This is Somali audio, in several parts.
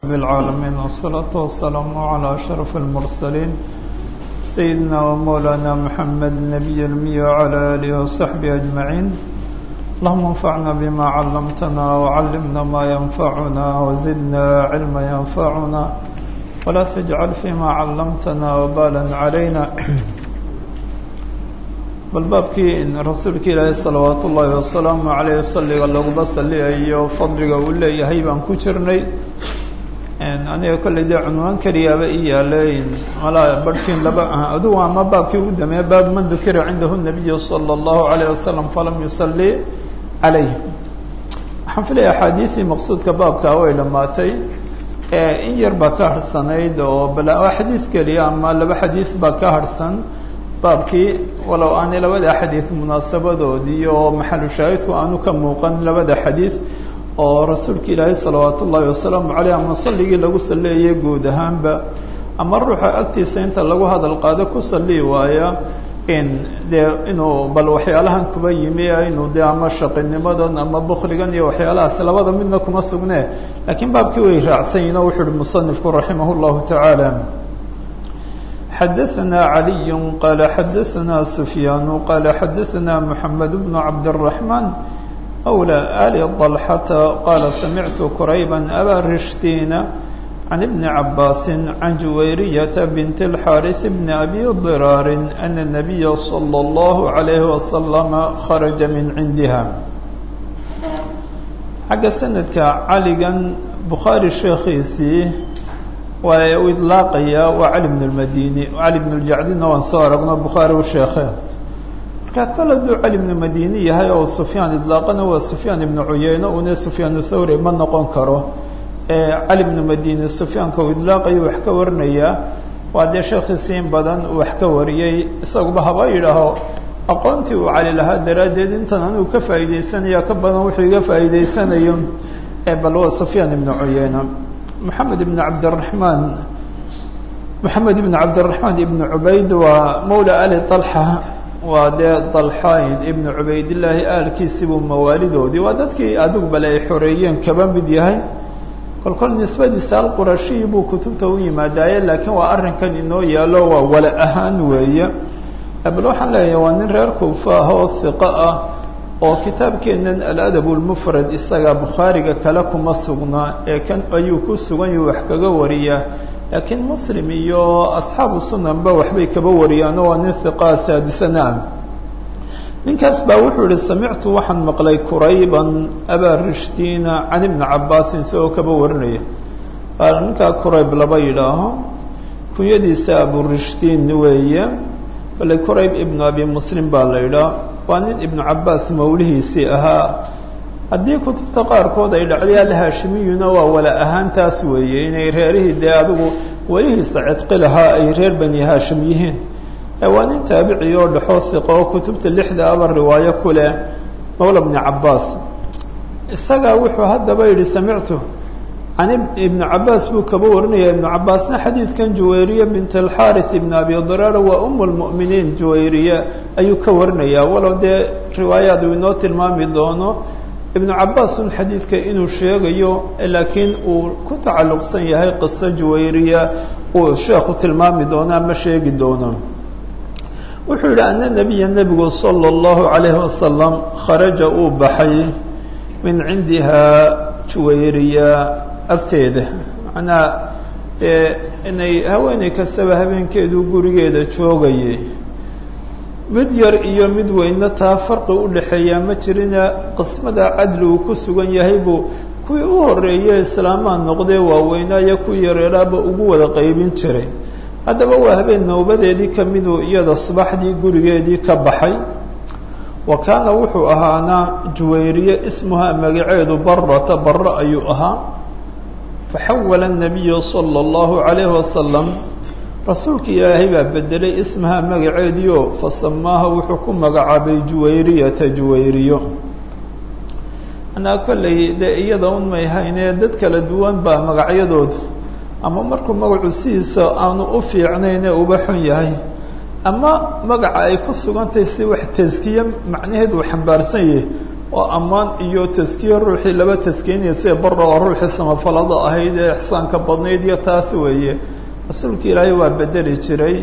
بالعالمين والصلاة والسلام على أشرف المرسلين سيدنا ومولانا محمد النبي المي وعلى آله وصحبه أجمعين اللهم انفعنا بما علمتنا وعلمنا ما ينفعنا وزدنا علما ينفعنا ولا تجعل فيما علمتنا وبالا علينا bal baabkii rasuulka ilaahay salawaat ullaahi wasalaamu caleyh salliga laguma salliyayo fadliga uu leeyahay baan ku jirnay aniga kolley dee cunwaan keliyaaba i yaalay malaa barhkiin laba adugu ama baabkii ugu dameeya baab man dukira cindahu nabiyu sala allahu alayh wasalam falam yusalli calayh waxaan filaya axaadiisii maqsuudka baabkaa way dhammaatay in yar baa ka harhsanayd oo bal xadiid keliya ama laba xadiis baa ka harhsan baabkii walow aanay labada xadiid munaasabadoodii oo maxalu shaahidku aanu ka muuqan labada xadiid oo rasuulka ilaahay salawaat ullaahi wasalaamu caleyh ama salligii lagu salleeyay guud ahaanba ama ruuxa agtiisa inta lagu hadal qaado ku salli waaya in dee inuu bal waxyaalahan kuba yimi inuu dee ama shaqinimadan ama bukligan iyo waxyaalahaas labada midna kuma sugne laakiin baabkii way raacsan yihin o wuxu uhi musanifku raximah llahu tacaala xadaثna عaliي qال xadaثna سfyaan qال xadaثna mحamed بن cabdالرaحman أwlى ali طلxة qال samictu qrayba abا rishtina عan بn cabaasi عan juwayriyaة bnt الxاariث bn abi ضiraar أن النabiya slى الlه عalيه وasلم kharaجa min cindiha xagga sanadka caligan bukhaari sheekhiisii waa u idlaaqaya waa cali bn اmadini cali bn اljacdina waan soo aragno bukhaari u sheekhe markaa kol hadduu cali bnu madini yahay oo sufyaan idlaaqana waa sufyaan ibnu cuyeyne une sufyaan thawri ma noqon karo cali bnu madini sufyaanka uu idlaaqayo wax ka warinayaa waa dee sheekhiisi in badan uu wax ka wariyey isaguba haba yidhaaho aqoontii uu cali lahaa daraaddeed intan anuu ka faa'iideysanaya ka badan wuxuu iga faa'iideysanayo bal waa sufyaan ibnu cuyeyne محamed بن cabdالرaحman محamed بن cabdالرaحman iبn cubayd waa mawlى ali طلxa waa dee طalxayn ibn cubaydالlaahi aalkiisibuu mawaalidoodii waa dadkii adigu bale ay xoreeyeen kaba mid yahay kol kol nisbadiisa alqurashiyi buu kutubta u yimaadaaye laakiin waa arrinkan inoo yaalo waa wala ahaan weeye bal waxaan leeyahay waa nin reer kuufa ah oo hiqo ah oo kitaabkeennan aladab lmufrad isaga bukhaariga kale kuma sugnaa ee kan ayuu ku sugan yahu wax kaga wariyaa laakiin muslim iyo asxaabu sunanba waxbay kaba wariyaano waa nin hiqaa saadisana ninkaas baa wuxuu yihi samictu waxaan maqlay kurayban abaa rishtina can ibni cabaasin isagoo kaba warinaya baa ninkaa kurayb laba yidhaaho kunyadiisa aburishtiin weeye bale kurayb ibnu abi muslim baa la yidhaah waa nin ibnu cabaas mawlihiisii ahaa haddii kutubta qaarkood ay dhacday alhaashimiyuna waa wala ahaantaas weeye inay reerihii dee adigu welihiisa cidqi lahaa ay reer bani haashim yihiin waa nin taabici oo dhexoo hiqo oo kutubta lixda aba riwaayo ku leh mawla bni cabaas isagaa wuxuu haddaba yidhi samictu can ibnu cabaas buu kaba warinaya ibnu cabaasna xadiidkan juwayriya bint alxaarith ibn abi diraara waa um lmu'miniin juwayriya ayuu ka warinayaa walow dee riwaayaad uu inoo tilmaami doono ibnu cabaas un xadiidka inuu sheegayo laakiin uu ku tacalluqsan yahay qiso juwayriya uu sheekhu tilmaami doono ama sheegi doono wuxuu yidhi ana nabiya nebigu sala allahu calayhi wasalam kharaja uu baxay min cindiha juwayriya agteeda macnaa dee inay haweeney kastaba habeenkeedu gurigeeda joogayay mid yar iyo mid weyne taa farqi u dhexeeyaa ma jirina qismada cadli uu ku sugan yahay buu kuwii u horreeyey islaamaa noqdee waaweynaayo kuwii yareeraaba ugu wada qaybin jiray haddaba waa habeen nowbadeedii ka miduu iyada subaxdii gurigeedii ka baxay wa kaana wuxuu ahaana juwayriye ismuha magaceedu barata barre ayuu ahaa faxawala الnabiyu salى اllahu عalayhi wasalam rasuulka ilaahay baa bedelay ismaha magaceediio fasamaaha wuxuu ku magacaabay juwayriyata juwayriyo anaa kollay dee iyada un may haynee dad kala duwan baa magacyadoodu ama markuu magacu sidiisa aanu u fiicnaynee uba xun yahay ama magaca ay ku sugantahay si wax taskiye macnaheed uu xambaarsan yahay oo ammaan iyo taskiye ruuxii laba taskiynaya sida bara oo ruuxii samafalada ahayd ee ixsaanka badnayd iyo taas weeye rasuulka ilaahay waa bedeli jiray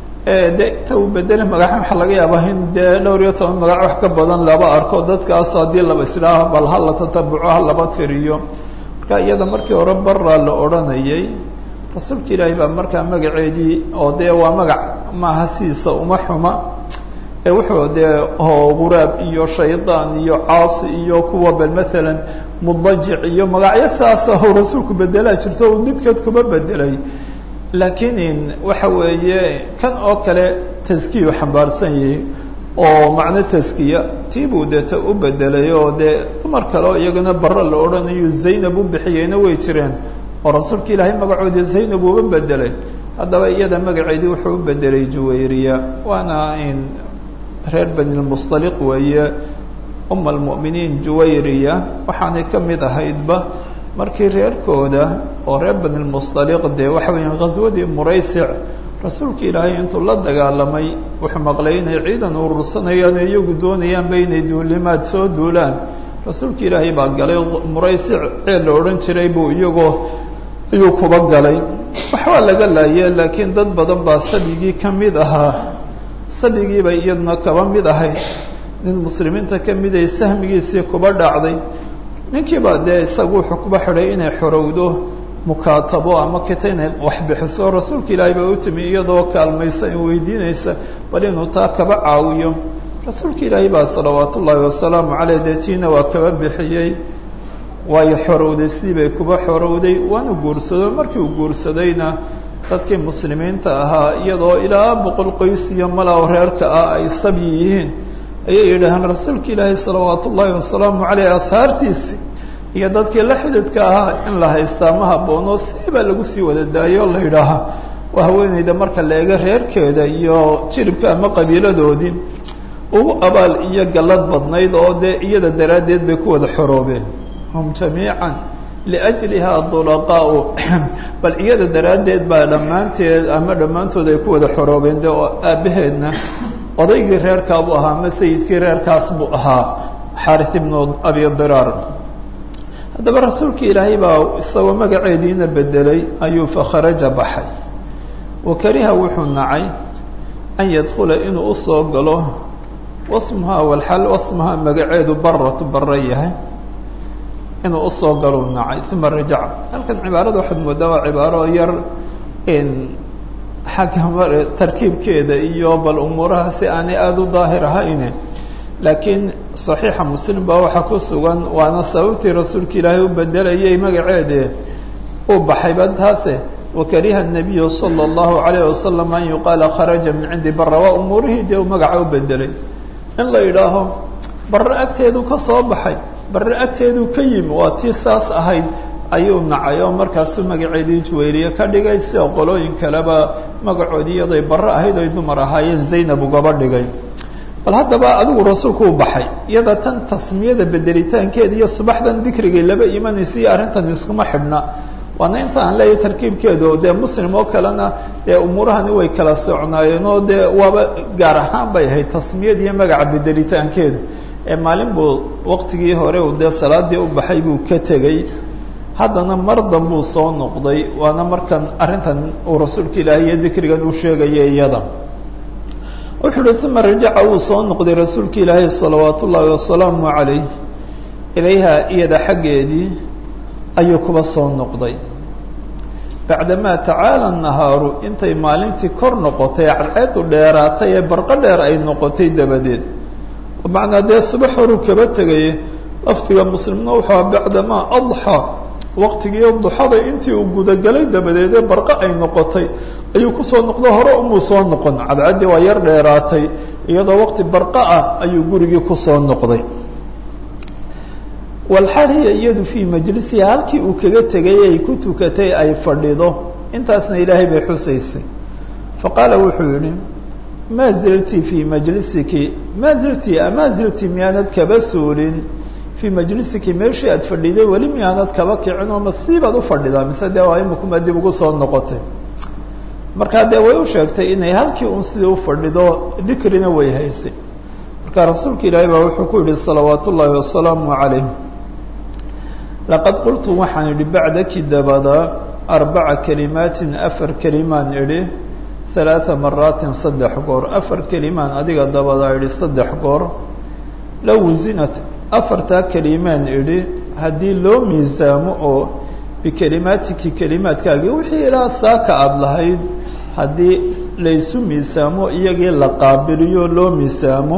de inta uu bedeli magaca waxaa laga yaabaa in dee dhowr iyo toban magac wax ka badan laba arko dadkaas haddii laba isdhaaho bal ha la tatabuco ha laba tiriyo marka iyada markii hore baraa la odhanayay rasuulka ilaahay baa markaa magaceedii oo dee waa magac maaha sidiisa uma xuma ee wuxuu dee quraab iyo shaydaan iyo caasi iyo kuwa bal maalan mudajic iyo magacyo saasa u rasuulku bedelaa jirto uu midkood kuma bedelay laakiin waxa weeye kan oo kale taskiyu xambaarsan yahay oo macno taskiya tii buu deeta u bedelay oo dee dumar kale oo iyagana barre la odhanayo zaynab u bixiyeyna way jireen oo rasuulka ilaahay magacoodii zaynab uuba bedelay haddaba iyada magaceedii wuxuu u bedelay juwayriya waana in reer banilmustaliq weeye uma almu'miniin juwayriya waxaanay ka mid ahaydba markii reerkooda oo reer banilmustaliq dee waxa weeyaan ghaswadii muraysic rasuulka ilaahay intuu la dagaalamay wuxuu maqlay inay ciidan urursanayaan oo iyagu doonayaanba inay duulimaad soo duulaan rasuulka ilaahay baa galay muraysic ceel la odhan jiray buu iyagoo ayuu kuba galay waxbaa laga laaye laakiin dad badan baa sabigii ka mid ahaa sabigiibay iyaduna kaba mid ahayd nin muslimiinta ka miday sahmigiisii kuba dhacday ninkiiba dee isagu wuxuu kuba xidhay inay xorowdo mukaatabo ama kita inay wax bixiso rasuulka ilaahay baa u timi iyadoo kaalmaysa in weydiinaysa bal inuu taa kaba caawiyo rasuulka ilaahay baa salawaat ullaahi wasalaamu caleyh dee tiina waa kaba bixiyey waayo xorowday sidii bay kuba xorowday waanu guursado markii uu guursadayna dadkii muslimiinta ahaa iyadoo ilaa boqol qoys iyo malaw reerka ah ay sabyi yihiin ayay yidhaaheen rasuulka ilaahay salawaat ullaahi wasalaamu caleyh ashaartiisi iyo dadkii la xididka ahaa in la haystaa ma habboono siibaa lagu sii wada daayo o la yidhaahaa waa haweeneyda marka la eego reerkeeda iyo jiribka ama qabiiladoodii ugu abaal iyo gallad badnayd oo dee iyada daraaddeed bay ku wada xoroobeen hum jamiican liajlihaa dulaqaau bal iyada daraaddeed baa dhammaanteed ama dhammaantood ay ku wada xoroobeen de oo aabbaheedna odaygii reerkaabuu ahaa ama sayidkii reerkaas buu ahaa xaaris ibnu abi diraar haddaba rasuulka ilaahay baa isagoo magaceediina bedelay ayuu fakharaja baxay wa kariha wuxuu nacay an yadkhula inuu usoo galo wasmuhaa walxal wasmuhaa magaceedu baratu bara yahay inuu usoo galuu nacay uma rajaca halkan cibaarada waxaad moodaa waa cibaaro yar xagga mar tarkiibkeeda iyo bal umuuraha si aanay aada u daahir ahayne laakiin صaxiixa muslim baa waxaa ku sugan waana sababtii rasuulka ilaahay u bedelayay magaceede uu baxayba taase wakariha الnabiyu salى الlahu عalayه wasalam an yuqaala kharaja min cindi bara waa umuurihii dee uu magaca u bedelay in la yidhaaho barre agteedu ka soo baxay barre agteedu ka yimi waa tii saas ahayd ayuu nacay oo markaasuu magaceedii juwayriye ka dhigay sida qolooyin kaleba magacoodii iyaday barre ahayd oy dumar ahaayeen zaynab ugaba dhigay bal haddaba adigu rasuulku u baxay iyada tan tasmiyada bedelitaankeeda iyo subaxdan dikrigay laba imanaysa iyo arrintan iskuma xidhna waana inta aan leeyahay tarkiibkeedu dee muslim oo kalena dee umuurahani way kala socnaayeen oo dee waaba gaar ahaan bay ahayd tasmiyad iyo magaca bedelitaankeedu ee maalin buu waqtigii hore uu dee salaadii u baxay buu ka tegey haddana mar danbuu soo noqday waana markan arrintan uu rasuulka ilaahay iyo dikrigan u sheegaya iyada wuxuu uhi uma rajaca wuu soo noqday rasuulka ilaahay salawaat ullaahi wasalaamu calayh ilayha iyada xaggeedii ayuu kuba soo noqday bacdamaa tacaala nahaaru intay maalintii kor noqotay cadceedu dheeraatay ee barqo dheer ay noqotay dabadeed bimacnaa dee subax horuu kaba tegay lafdiga muslimna wuxuu aha bacdamaa adxaa waqtigii duxada intii uu gudagalay dabadeed ee barqo ay noqotay ayuu kusoo noqdo hore umuu soo noqon cadcaddii waa yar dheeraatay iyadoo waqti barqa ah ayuu gurigii kusoo noqday walxaal hiya iyadu fii majlisiha halkii uu kaga tegay ay ku tukatay ay fadhido intaasna ilaahay bay xusaysay faqaala wuxuu yihi maa zilti fii majlisiki maa zilti amaa zilti miyaanad kaba suulin fii majlisiki meeshii aad fadhiday weli miyaanad kaba kicin oo masiibaad u fadhidaa mise dee waa imakuma dib ugu soo noqotay markaa dee way u sheegtay inay halkii un sidii u fadhido dikrina way haysay marka rasuulka ilaahay baa wuxuu ku yihi salawaat ullaahi wasalaamu calayh laqad qultu waxaan idhi bacdaki dabada arbaca kelimaatin afar kelimaan idhi halaaa maraatin saddex goor afar kelimaan adiga dabadaa idhi saddex goor low wasinat afartaa kelimaan idhi haddii loo miisaamo oo bikelimaatiki kelimaadkaagii wixii ilaa saaka aada lahayd haddii laysu miisaamo iyagii la qaabiliyo loo miisaamo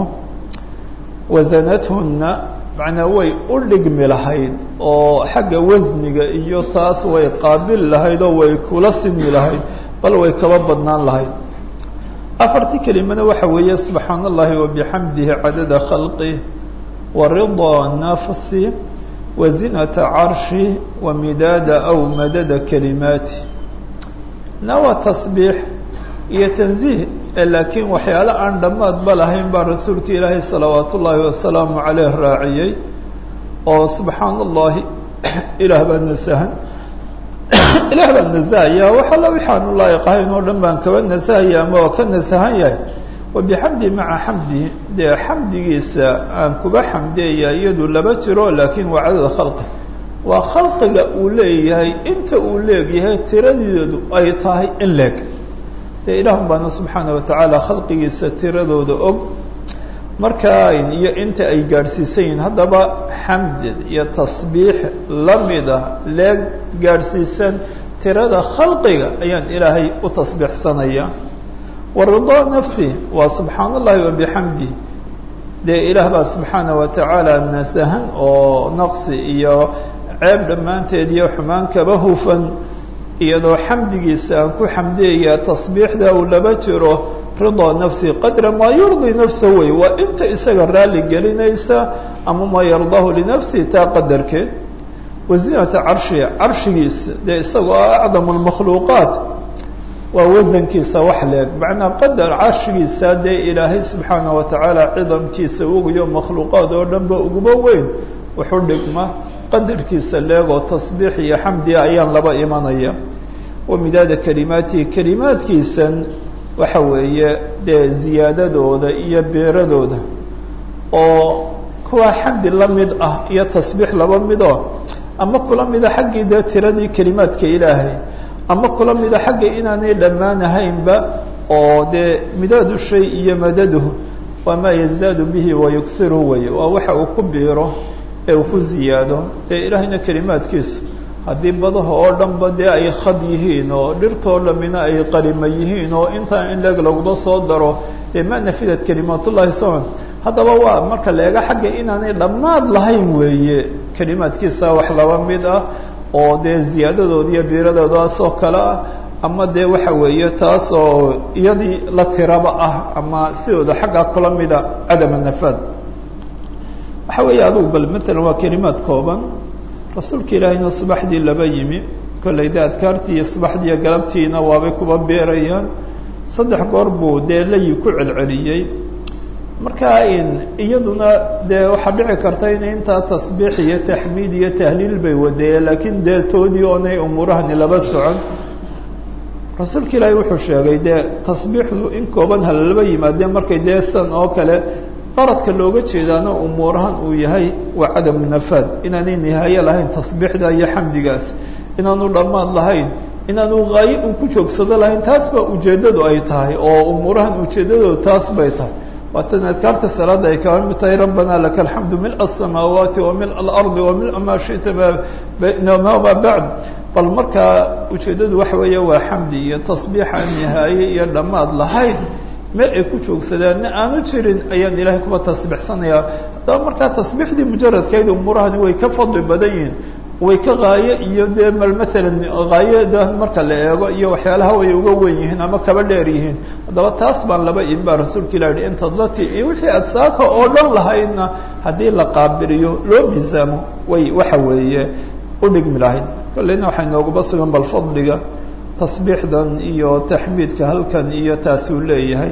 wasanathunna macnaa way u dhigmi lahayd oo xagga wasniga iyo taas way qaabili lahayd oo way kula sinmi lahayd bal way kaba badnaan lahayd afartii kelimana waxa weeye subxaana allahi wabixamdihi cadada khalqih wa ridaa nafsi wa zinata carshi wa midaada aw madada kalimaati na waa tasbiix iyo tanziih laakiin waxyaale aan dhammaadba lahayn baa rasuulka ilaahay salawaat ullaahi wasalaamu caleyh raaciyey oo subxaana allahi ilaah baa nasahan ilaah baa nasahaya wax alla waxaanu laayiq ahayn oo dhan baan kaba nasahaya ama oo ka nasahan yahay wabixamdi maca xamdi dee xamdigiisa aan kuba xamdeeya iyadu laba jiro laakiin waa cadada khalqi waa khalqiga uu leeyahay inta uu leegyahay tiradeedu ay tahay in leeg dee ilaahun baana subxaana watacaala khalqigiisa tiradooda og markaa iyo inta ay gaadhsiisan yihiin haddaba xamd iyo tasbiix lamida leeg gaadhsiisan tirada khalqiga ayaan ilaahay u tasbiixsanaya wa ridaa nafsi waa subxaana allahi wabixamdi dee ilaah baa subxaana watacaala nasahan oo naqsi iyo ceeb dhammaanteed iyo xumaan kaba hufan iyadoo xamdigiisa aan ku xamdeeyaa tasbiixda uu laba jiro ridaa nafsi qadra maa yurdii nafsa wey waa inta isaga raalli gelinaysa ama maa yardaahu linafsi taa qadarkeed wasinata carshi carshigiisa dee isagoo ah acdamu lmakhluuqaat waa wasankiisa wax leeg macnaa qadar carshigiisa dee ilaahay subxaana watacaala cidamkiisa ugayo makhluuqaad oo dhan ba uguba weyn wuxuu dhigma qadarkiisa leegoo tasbiix iyo xamdiga ayaan laba imanaya wa midaada kalimaatihi kelimaadkiisan waxa weeye dee ziyaadadooda iyo beeradooda oo kuwa xamdi la mid ah iyo tasbiix laba midoo ama kula mida xaggii dee tiradii kelimaadka ilaahay ama kula mida xagga inaanay dhammaanahaynba oo dee midaadu shay iyo madaduhu waa maa yazdaadu bihi wayughiru wey waa waxa uu ku biiro ee uu ku ziyaado dee ilaahayna kelimaadkiisu haddii badaha oo dhanba dee ay khad yihiin oo dhirtoo dhamina ay qalima yihiin oo intaa in leeg laguma soo daro dee ma nafidat kalimaatullahi soman haddaba waa marka la eega xagga inaanay dhammaad lahayn weeye kelimaadkiisa wax laba mid ah oo dee ziyaadadooda iyo biiradoodaasoo kale ah ama dee waxa weeye taas oo iyadii la tiraba ah ama sidooda xaggaa kula mida cadama nafaad waxa weeye adugu bal matalan waa kelimaad kooban rasuulka ilaahayna subaxdii laba yimi kollay de adkaartii iyo subaxdii iyo galabtiina waabay kuba beerayaan saddex goor buu dee layi ku celceliyey marka iyaduna dee waxaa dhici karta in intaa tasbiix iyo taxmiid iyo tahliil bay wadeeyeen laakiin dee toodii oonay umuurahani laba socon rasuulka ilaahay wuxuu sheegay dee tasbiixdu in kooban halalaba yimaadeen markay dee san oo kale qaradka looga jeedaana umuurahan uu yahay waa cadamu nafaad inaanay nihaaye lahayn tasbiixda iyo xamdigaas inaanu dhammaad lahayn inaanu haaye uu ku joogsado lahayn taas baa ujeeddadu ay tahay oo umuurahan ujeeddadooda taas bay tahay waatan adkaarta salaada ay kaba mid tahay rabbana laka alxamdu mil asamaawaati wa mil alardi wa mil maa shita ma bacd bal markaa ujeeddadu waxa weeye waa xamdi iyo tasbiixaan nihaaye iyo dhammaad lahayn meel ay ku joogsadaanna aanu jirin ayaan ilaahay kuba tasbiixsanayaa haddaba markaa tasbiixdii mujaradkayd umuurahani way ka fadli badan yihiin way ka haaye iyo dee mal maalan haayada marka la eego iyo waxyaalaha way uga wen yihiin ama kaba dheer yihiin haddaba taas baan laba imin baa rasuulka ilah yihi intadlati iyo wixii adsaaka oo dhan lahaydna haddii la qaabiliyo loo miisaamo way waxa weeye u dhigmi lahayd kolleyna waxay nooguba sugan bal fadliga tasbiixdan iyo taxmiidka halkan iyo taasi uu leeyahay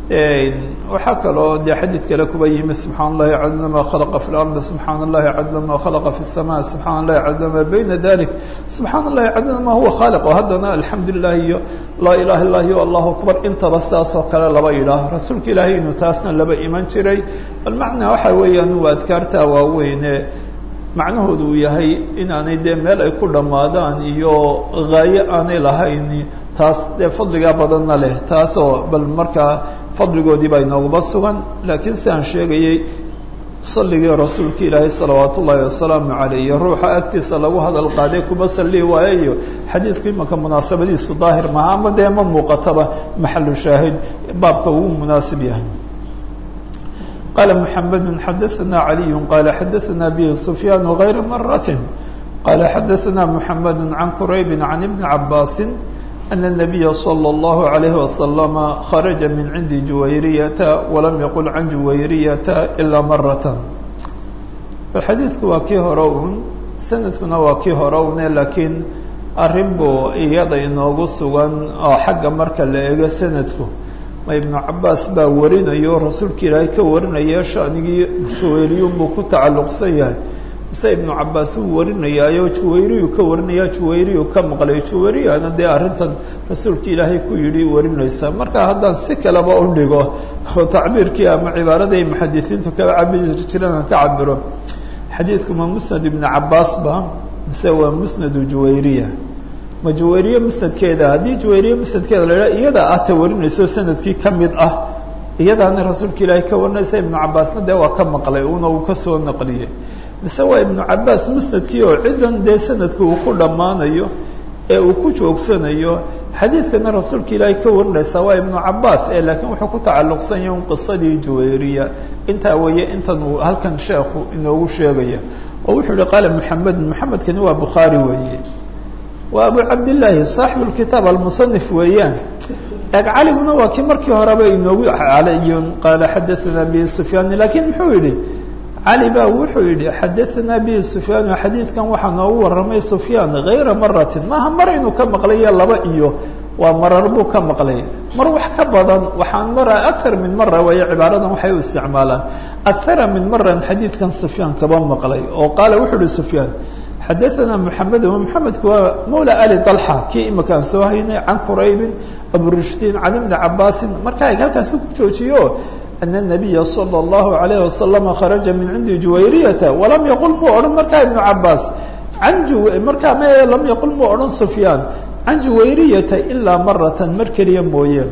waxaa kaloo dee xadiid kale kuba yimi subxaan allahi cadla ma khalaqa fi lardi subxaan allahi cadla ma khalaqa fi الsama subxaan allahi cadla ma bayna dalik subxaan allahi cadla ma huwa khaaliq oo haddana alxamdu lilah iyo laa ilaha illah iyo allahu akbar intaba saasoo kale laba yidhaaho rasuulka ilaahay inuu taasna laba iman jiray bal macnaa waxa weeyaan waa adkaartaa waaweyne macnahoodu uu yahay inaanay dee meel ay ku dhammaadaan iyo haayo aanay lahayn taas dee fadligaa badanna leh taasoo bal markaa fadligoodii baa inoogaba sugan laakiin si aan sheegayey salligii rasuulka ilaahay salawaat ullaahi wasalaamu caleyh iyo ruuxa agtiisa lagu hadal qaaday kuma sallii waayo iyo xadiidku imanka munaasabadiisu daahir maha ama dee ma muuqataba maxalu shaahid baabka ugu munaasib yahay qala mحamed xadaثna عaliي qala xadaثna bه سfyaan غayra maraة qala xadaثna mحamed عan qurayb عan iبn cabaasi أن النبي صلى الله عليه وسلم خرج من عند جويرية ولم يقل عن جويرية إلا مرة xadiidku waa kii hore un sanadkuna waa kii hore une laakiin arrin buu iyada inoogu sugan oo xagga marka la eego sanadku ma ibnu cabaas baa warinayo rasuulka ilaahay ka warinaya shanigii juwayriyun buu ku tacalluqsan yahay mise ibnu cabaas uu warinayaayo juwayriyu ka warinaya juwayriyu ka maqlay juwayriyana dee arrintan rasuulka ilaahay ku yidhi warinaysa marka haddaan si kaleba u dhigo oo tacbiirkii ama cibaaraday muxadisiintu kaba cabiri jireen aan ka cabiro xadiidku ma musnad ibnu cabaas ba mise waa musnadu juwayriya ma juwayriye musnadkeeda haddii juwayriye musnadkeeda la idhaha iyada ah ta warinayso sanadkii ka mid ah iyadaana rasuulka ilaahay ka warinaysa ibnu cabaasna dee waa ka maqlay una uu ka soo naqliyey mise waa ibnu cabaas musnadkii oo ciddan dee sanadku uu ku dhammaanayo ee uu ku joogsanayo xadiidkana rasuulka ilaahay ka warinaysa waa ibnu cabaas ee laakiin wuxuu ku tacalluqsan yahay un qisadii juwayriya intaa weeye intan uu halkan sheekhu inoogu sheegaya oo wuxuu yihi qaala muxamed muxamedkani waa bukhaari weeye waa abu cabdillaahi saaxibu lkitaab almusanif weeyaan eg caliguna waa kii markii horeba inoogu caliyun qaala xadaanaa bihi sufyaan laakiin muxuu yidhi cali baa wuxuu yidhi xadaanaa bihi sufyaan xadiidkan waxaa noogu warramay sufyaan hayra maratin maaha mar inuu ka maqlayo laba iyo waa marar buu ka maqlay mar wax ka badan waxaan mara akar min mara weeye cibaaradan waxay u isticmaalaan akara min maran xadiidkan sufyaan kaba maqlay oo qaala wuxuu ihi sufyaan xadaثna mحamed mحamedku waa mawla ali طalxa kii imakaan soo haynay can quraybin aburishdiin can ibni cabaasin markaa eg halkaasi ku joojiyo ana الnabiya salى الlahu عalayه wasalama kharaja min cindi juwayriyata walam yaqul muu odhan markaa ibnu cabaas an markaa m lam yaqul muu odhan sufyaan can juwayriyata ilaa maratan mar keliya mooye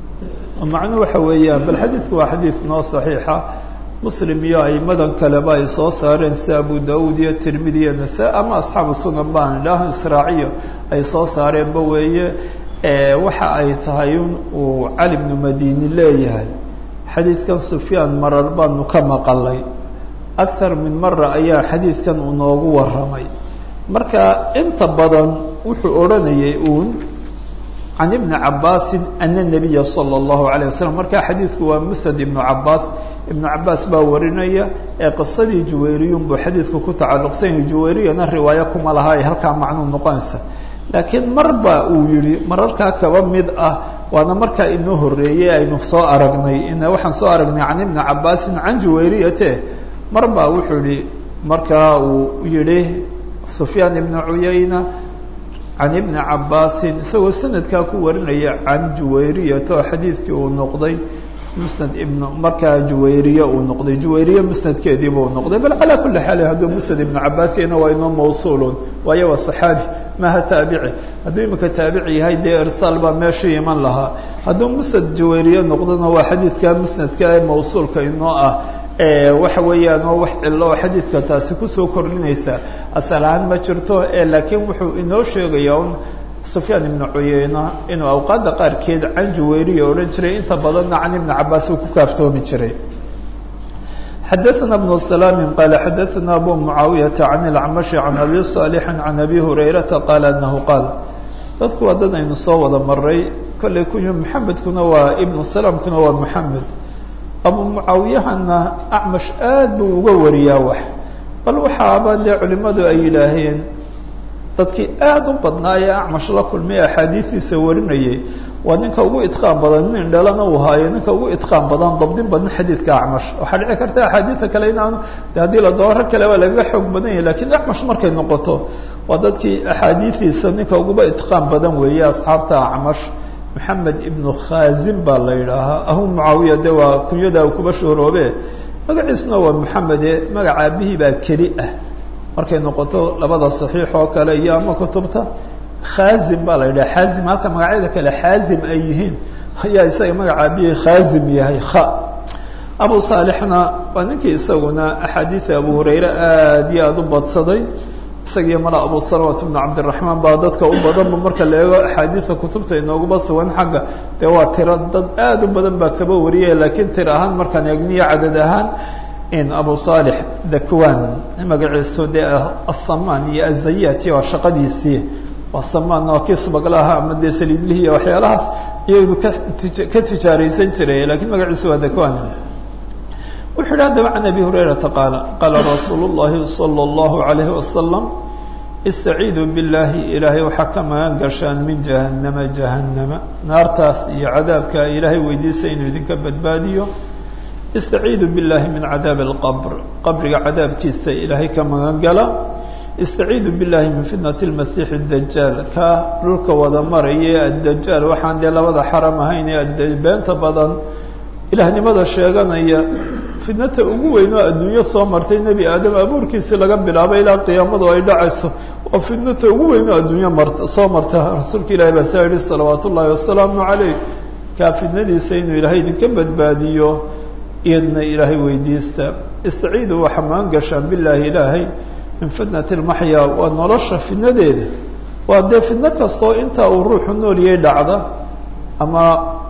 macnuu waxa weeyaan bal xadiidku waa xadiid noo صaxiixa muslim iyo aimadan kaleba ay soo saareen sida abu daud iyo tirmidi iyo nasa ama asxaabu sunan baan idhaah israaciyo ay soo saareenba weeye waxa ay tahay in uu cali bnu madini leeyahay xadiidkan sufyaan marar baanu ka maqalay akthar min mara ayaa xadiidkan uu noogu warramay marka inta badan wuxuu odhanayay uun can ibni cabaasin ana nabiya sala allahu alayh wasalam marka xadiidku waa musnad ibnu cabaas ibnu cabaas baa warinaya ee qisadii juwayriyun buu xadiidku ku tacalluqsan yahay juwayriyana riwaayo kuma laha ay halkaa macnuu noqonaysa laakiin mar baa uu yihi mararkaa kaba mid ah waana markaa inoo horreeyey aynu soo aragnay in waxaan soo aragnay can ibni cabaasin can juwayriyate mar baa wuxuu yihi markaa uu yihi sufyaan ibnu cuyayna can ibni cabaasin isagoo sanadkaa ku warinaya can juwayriyata oo xadiidkii uu noqday musnad ibn markaa juwayriye uu noqday juwayriye musnadkeediiba uu noqday bal calaa kuli xaal hadduu musnad ibnu cabaasiyana waa inoo mawsuulun waayo waa saxaabi maha taabici hadduu imika taabici yahay dee irsaal baa meeshii iman lahaa hadduu musnad juwayriye noqdona waa xadiidka musnadka ee mawsuulka inoo ah waxa weeyaan oo wax cilo oo xadiidka taasi kusoo kordhinaysa asal ahaan ma jirto laakiin wuxuu inoo sheegaya un sufyaan ibnu cuyeyna inuu awqaadda qaarkeed can juwayriya odhan jiray inta badanna can ibni cabaas uu ku kaaftoomi jiray xadaثna بن سلام qال xadaثna abu معaawiyaةa can الacmaشhi can abi صاalح can abi hurayrata qaal anahu qaal dadku waa dad aynu soo wada maray kollay kuyu maxamedkuna waa ibnu salamkuna waa moxamed abu mucaawiyahana acmash aad buu uga wariyaa wax bal waxaaba dee culimadu ay yidhaaheen dadkii aada u badnaa ee acmash la kulmay axaadiistiisa warinayay waa ninka ugu idqaan badan nin dhalana uu haayo ninka ugu idqaan badan dabdin badan xadiidka acmash waxaa dhici karta axaadiida kale inaanu de haddii la dooro rag kaleba lagaga xoog badan yahay lakiin acmash markay noqoto waa dadkii axaadiidiisa ninka uguba idqaan badan weeye asxaabta acmash maxamed ibnu khazim baa la yidhaahaa ahu mucaawiya de waa kunyada kuba shooroobe magaciisna waa maxamede magaca aabihii baa keli ah markay noqoto labada saxiix oo kale iyo ama kutubta khazim baa la yidhaha xazim halka magacyada kale xaazim ay yihiin ayaa isaga magaca aabihii khazim yahay kha abu saalixna waa ninkii isaguna axaadiida abu hurayre aada iyo aada u badsaday isagiyo mala abu salawat bnu cabdiraxmaan baa dadka u badanba marka la eego axaadiida kutubta inooguba sugan xagga dee waa tiro dad aada u badan baa kaba wariyaya laakiin tir ahaan markaan eegniyo cadad ahaan in abu saalix dakwan magaciisu dee asamaan iyo azayati waa shaqadiisii waa samaan waa kii subaglaha ama dee saliidlihi iyo waxyaalahaas iyadu ka ka tijaaraysan jiray lakiin magaciisu waa dakwan wuxu yidhi haddaba can abi hurayrata qaala qaala rasuulu llahi salى اllahu alayhi wasalam istaciiduu biاllahi ilaahay waxaa ka magan gashaan min jahannama jahannama naartaas iyo cadaabka ilaahay weydiisa inuu idinka badbaadiyo istaciiduu biاllahi min cadaabi اlqabr qabriga cadaabkiisa ilaahay ka magan gala istaciiduu biاllahi min fitnati اlmasiixi اdajaal ka dhulka wada maraya addajaal waxaan dee labada xaram ahayn ee beenta badan ilaahnimada sheeganaya fitnata ugu weyn oo adduunyo soo martay nebi aadam abuurkiisii laga bilaabay ilaa qiyaamadu ay dhacayso waa fitnata ugu weyn oo adduunyo mart soo marta rasuulka ilahi baa saa yihi salawaat ullaahi wasalaamu calayh kaa fitnadiisa inuu ilaahay idinka badbaadiyo iyadna ilaahay weydiista istaciidu waxa magan gashaan bilaahi ilaahay min fitnati lmaxyaa waa nolosha fitnadeeda waa dee fitno kastoo intaa uu ruuxu nooliyay dhacda ama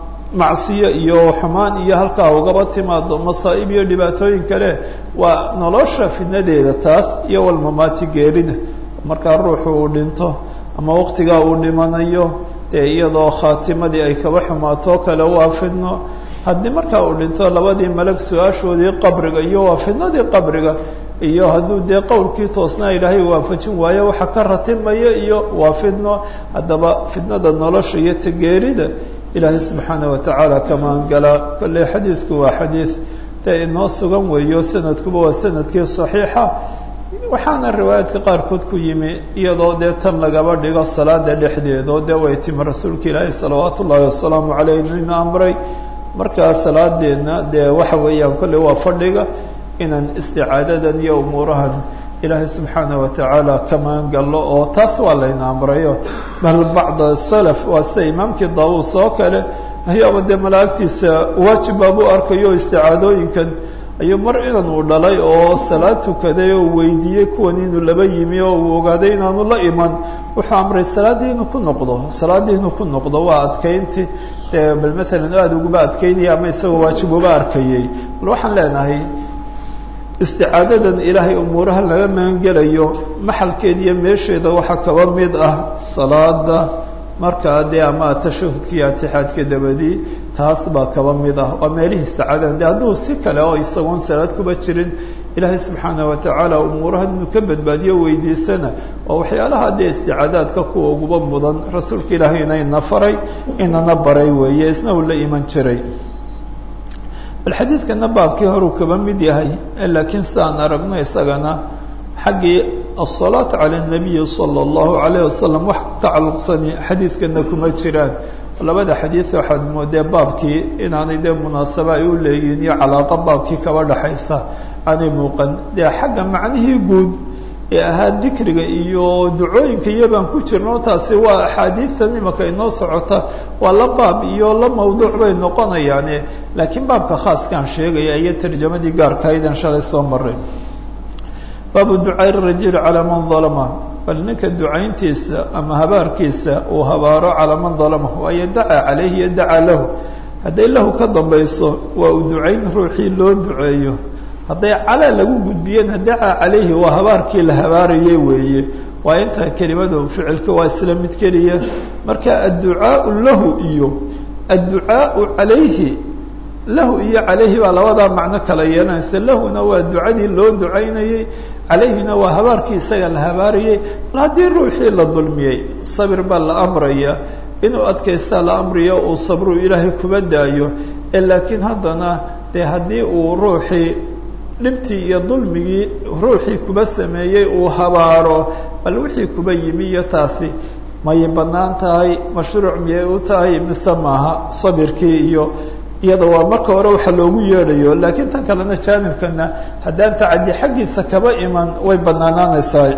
macsiyo iyo xumaan iyo halkaa ugaba timaado masaa'ib iyo dhibaatooyin kale waa nolosha fidnadeeda taas iyo walmamaati geerida markaa ruuxu uu dhinto ama waqtigaa uu dhimanayo dee iyadoo khaatimadii ay kaba xumaato kale waa fidno haddii markaa uu dhinto labadii malag su-aashoodii qabriga iyo waa fidnadii qabriga iyo hadduu dee qowlkii toosnaa ilaahay waafajin waayo waxa ka ratimaya iyo waa fidno haddaba fidnada nolosha iyo tageerida ilaahay subxaana watacaala ka maangala kolley xadiidku waa xadiid dee inoo sugan weeyo sanadkuba waa sanadkii saxiixa waxaana riwaayaadka qaarkood ku yimi iyadoo dee tan lagaba dhigo salaada dhexdeedoo dee way timi rasuulka ilaahay salawaat ullaahi wasalaamu caleyh inu amray markaa salaadeedna dee waxa weeyaan kolley waa fadhiga inaan isticaadadan iyo umuurahan ilaahay subxaana watacaala ka maangallo oo taas waa layna amrayo bal bacda salaf waa sida imaamkii daawuus oo kale ayaaba dee malaa'igtiisa waajib baabuu arkayo isticaadooyinkan ayuu mar inan uu dhalay oo salaad tukaday oo weydiiyey kuwan inuu laba yimi oo uu ogaaday inaanu la iman wuxuu amray salaaddii inuu ku noqdo salaaddii inuu ku noqdo waa adkaynti dee bal maalan aada uguba adkaynaya ama isagoo waajib uba arkayey bal waxaan leenahay isticaadadan ilaahay umuuraha laga magangelayo maxalkeeda iyo meesheeda waxaa kaba mid ah salaada markaa dee ama tashahudka iyo atixaadka dabadii taas baa kaba mid ah waa meelihii isticaadadan de hadduu si kale oo isagoon salaad kuba jirin ilaahay subxaana watacaala umuuraha inuu ka badbaadiyo weydiisana waa waxyaalaha dee isticaadaadka kuwa uguba mudan rasuulka ilaahay inayna faray inana baray weeye isna uu la iman jiray bal xadiidkana baabkii horuu kaba mid yahay laakiin sidaan aragno isagana xaggii asalaatu cala nabiyi sala allahu alayh wasalam wax tacalluqsani xadiidkana kuma jiraan labada xadiid waxaad moodee baabkii inaanay dee munaasaba ay u leeyihiin iyo calaaqa baabkii kaba dhaxaysa aanay muuqan dee xagga macnihii guud ee ahaa dikriga iyo ducooyinka iyo baan ku jirno taasi waa axaadiidtan imaka inoo socota waa la baab iyo la mawduuc bay noqonayaane laakiin baabka khaaskaan sheegaya iyo tarjamadii gaarkaydan shalay soo maray baabu ducaa rajuli calaa man dalama bal ninka ducayntiisa ama habaarkiisa uu habaaro calaa man dalama waayo dacaa caleyhi iyo dacaa lahu hadday lahu ka dambayso waa uu ducayn ruuxii loo duceeyo hadday calaa lagu gudbiyena dacaa calayhi waa habaarkii la habaarayay weeye waa inta kelimadu ficilka waa isla mid keliya marka adducaau lahu iyo adducaau calayhi lahu iyo calayhi baa labadaa macno kala yeelanaysa lahuna waa ducadii loo ducaynayey calayhina waa habaarkii isaga la habaarayay bal haddii ruuxii la dulmiyey sabir baa la amraya inuu adkaystaa la amriyo uu sabru ilaahay kuba daayo ee laakiin haddana dee haddii uu ruuxii dhibtii iyo dulmigii ruuxii kuba sameeyey uu habaaro bal wixii kuba yimi iyo taasi may bannaan tahay mashruuc miyay u tahay mise maaha sabirkii iyo iyada waa marka hore waxa loogu yeedhayo laakiin tan kalena jaanibkana haddaan tacadi xaggiisa kaba iman way banaanaanaysaa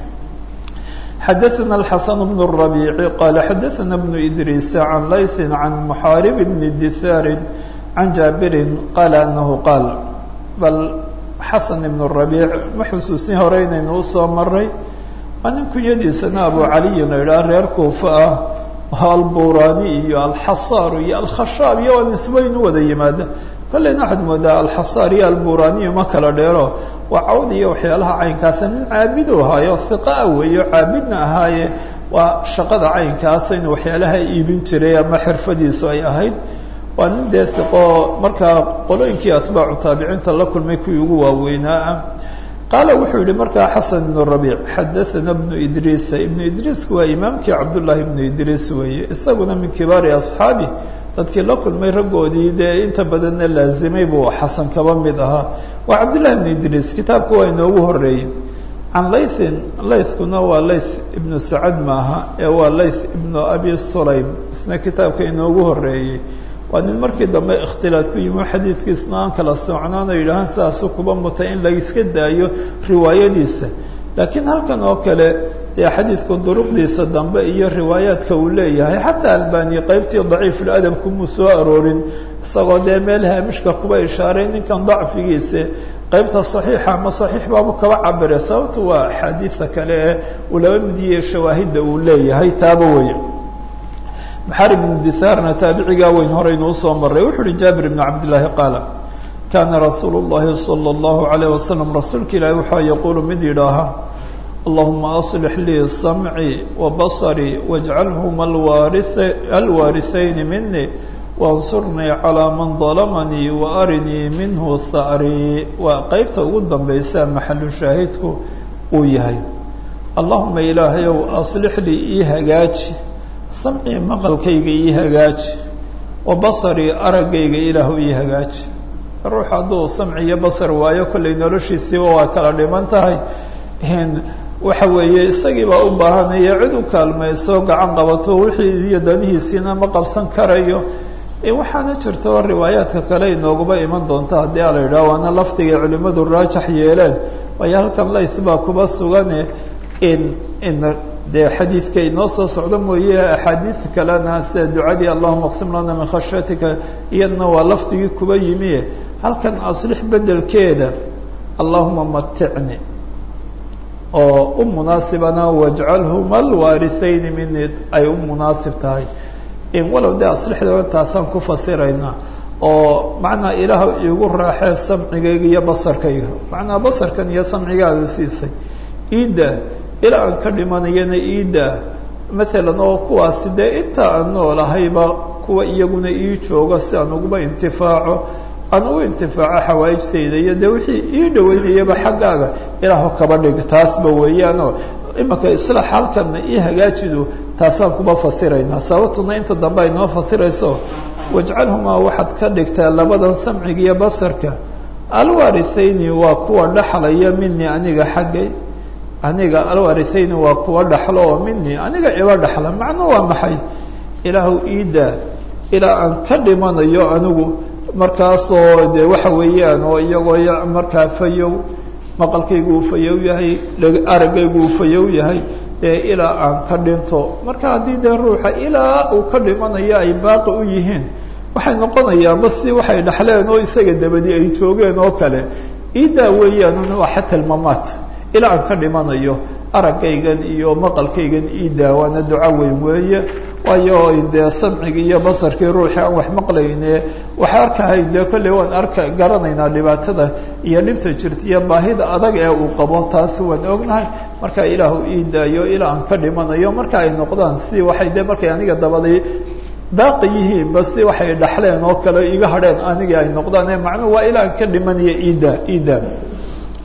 xadaثna الxaسن بن الربيع qال xadaثna بن إdrيس عن layث عن محاarب بن dثاr عن jاaبر qال أنه qاal bal xaسن بن الربيع ma xusuusin hore inaynu usoo maray waa nin kunyadiisana abu caliy la idhaha reer kuufa ah alburani iyo alxasaar iyo alkhashaab iyo waa nisbeyn u wada yimaada kolleyna waxaad moodaa alxasaar iyo alburaniyo ma kala dheero waa cawd iyo waxyaalaha caynkaasa nin caabidu ahaayo hiqaa weeyo caabidna ahaaye waa shaqada caynkaasa in waxyaalaha iibin jiray ama xirfadiisu ay ahayd waa nin dee hiqo markaa qolooyinkii atbaacu taabiciinta la kulmay kuwii ugu waaweynaa ah qaala wuxuu yihi markaa xasan ibnu rabiic xadaana bnu idriisa ibnu idriisku waa imaamkii cabdullaahi ibnu idriis weeye isaguna min kibaari asxaabi dadkii la kulmay raggoodii dee inta badanna laazimay buu xasan kaba mid ahaa waa cabdullahi ibnu idriis kitaabku waa inoogu horeeyey can laythin laythkuna waa layth ibnu sacad maaha ee waa layth ibnu abi sulaym isna kitaabka inoogu horeeyey waa nin markii dambe ikhtilaad ku yimi xadiidkiisna aan kala socnaan oo yidhahaan sidaasu kuba mutay in layska daayo riwaayadiisa laakiin halkan oo kale dee xadiidku duruqdiisa dambe iyo riwaayaadka uu leeyahay xataa albani qaybtii daciifuladab kumuu soo aroorin isagoo dee meel haamishka kuba ishaaray ninkan dacfigiisa qaybta saxiixa ama saxiix baabu kaba cabire sababtu waa axaadiida kale ee uu laba midiye shawaahidda uu leeyahay taaba weeye maxaari bnu dithaarna taabicigaa weyn horeynu usoo maray wuxu uhi jaabir ibnu cabdillaahi qaala kaana rasuulu llahi sala allahu alayh wasalam rasuulka ilaahi waxaa yaquulu mid yidhaaha allahuma aslix lii samcii wa basarii wajcalhuma alwaarithayni minii wansurnii calaa man dalamanii wa arinii minhu tha'rii waa qeybta ugu dambaysa maxalu shaahidku uu yahay allahuma ilaahayow aslix lii ii hagaaji samcii maqalkayga ii hagaaji wa basarii araggayga ilaahu ii hagaaji ruux hadduu samci iyo basar waayo kollay noloshiisiiba waa kala dhiman tahay waxa weeye isagii baa u baahanaya cid u kaalmayso gacan qabato wixii iyo danihiisiina ma qabsan karayo waxaana jirto riwaayaadka kale inooguba iman doonta haddii ala yidhaha waana lafdigay culimmadu raajax yeeleen waayo halkan layth baa kuba sugane in in dee xadiidka inoo soo socdo mooye axaadiid kalena sida ducadii allahuma aqsim lana min khashyatika iyadna waa lafdigii kuba yimi halkan aslix bedelkeeda allahuma maticni oo u munaasibana wajcalhuma alwaarithayni mini ay u munaasib tahay in walow dee aslixda taasaan ku fasiraynaa oo macnaa ilaah iigu raaxee samcigayga iyo basarkayga macnaa basarkan iyo samcigaada siisay iidda ilaa aan ka dhimanayana iidda maalan oo kuwaasi dee inta aan noolahayba kuwa iyaguna ii jooga si aan uguba intifaaco aan ugu intifaaco xawaa'ijtayda iyo dee wixii ii dhaweynayaba xaggaaga ilaahu kaba dhig taasba weeyaanoo imanka islaax halkanna ii hagaajidu taasaan kuba fasiraynaa sababtuna inta dambe ay noo fasirayso wajcalhumaa waxaad ka dhigtaa labadan samciga iyo basarka alwaarithayni waa kuwa dhaxlaya mini aniga xaggay aniga alwaarithayni waa kuwa dhaxlo oo mini aniga iba dhaxla macno waa maxay ilaahu iidaa ilaa aan ka dhimanayo anigu markaasoo dee waxa weeyaan oo iyagoo markaa fayow maqalkaygu uu fayow yahay araggaygu uu fayow yahay dee ilaa aan ka dhinto marka haddii dee ruuxa ilaa uu ka dhimanayo ay baaqi u yihiin waxay noqonayaanba si waxay dhaxleen oo isaga dabadi ay joogeen oo kale iidaa weeyaan waa xata almamaat ilaa aan ka dhimanayo araggaygan iyo maqalkaygan iidaa waana duco weyn weeye waayo dee samcigii iyo basarkii ruuxii aan wax maqlayne wax arkahay dee kolley waan arka garanaynaa dhibaatada iyo dhibta jirta iyo baahida adag ee uu qabo taasi waan ognahay marka ilaahu ii daayo ilaa aan ka dhimanayo marka ay noqdaan si waxay dee markay aniga dabaday baaqi yihiinba si waxay dhaxleen oo kale iga hadheen anigii ay noqdaan ee macnuhu waa ilaa aan ka dhimanaya iida iida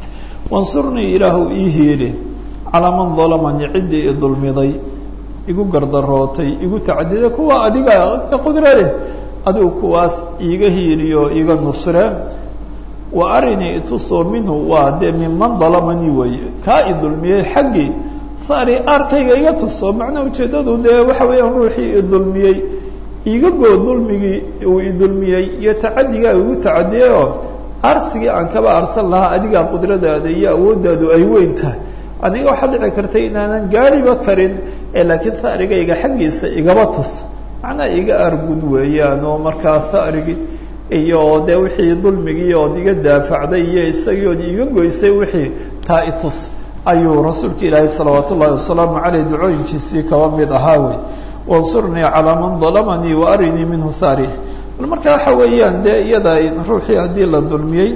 wansurnii ilaahu ii hiili calaa man dalamanii ciddii i dulmiday igu gardarootay igu tacadiday kuwa adiga qudro leh adigu kuwaas iiga hiiliyo iiga nusre wa arinii itusoo minhu waa dee minman dalamanii weeye kaa i dulmiyey xaggii saari arkayga iga tuso macnaa ujeeddadu dee waxa weeyaan ruuxii i dulmiyey iiga goo dulmigii uu i dulmiyey iyo tacadigaa igu tacadiyay oo arsigii aan kaba arsan lahaa adigaa qudradaada iyo awooddaadu ay weyn tahay aniga waxaa dhici kartay inaanan gaariba karin ee laakiin saarigayga xaggiisa igaba tus macnaa iga argud weeyaan oo markaa saarigii iyo dee wixii dulmigii ood iga daafacday iyo isagii ood iga goysay wixii taa itus ayuu rasuulka ilaahay salawaat ullahi wasalaamu caleyh ducooyinkiisii kaba mid ahaa wey wansurnii calaa man dalamanii wa arinii minhu saari bal marka waxa weeyaan dee iyada ruuxii haddii la dulmiyey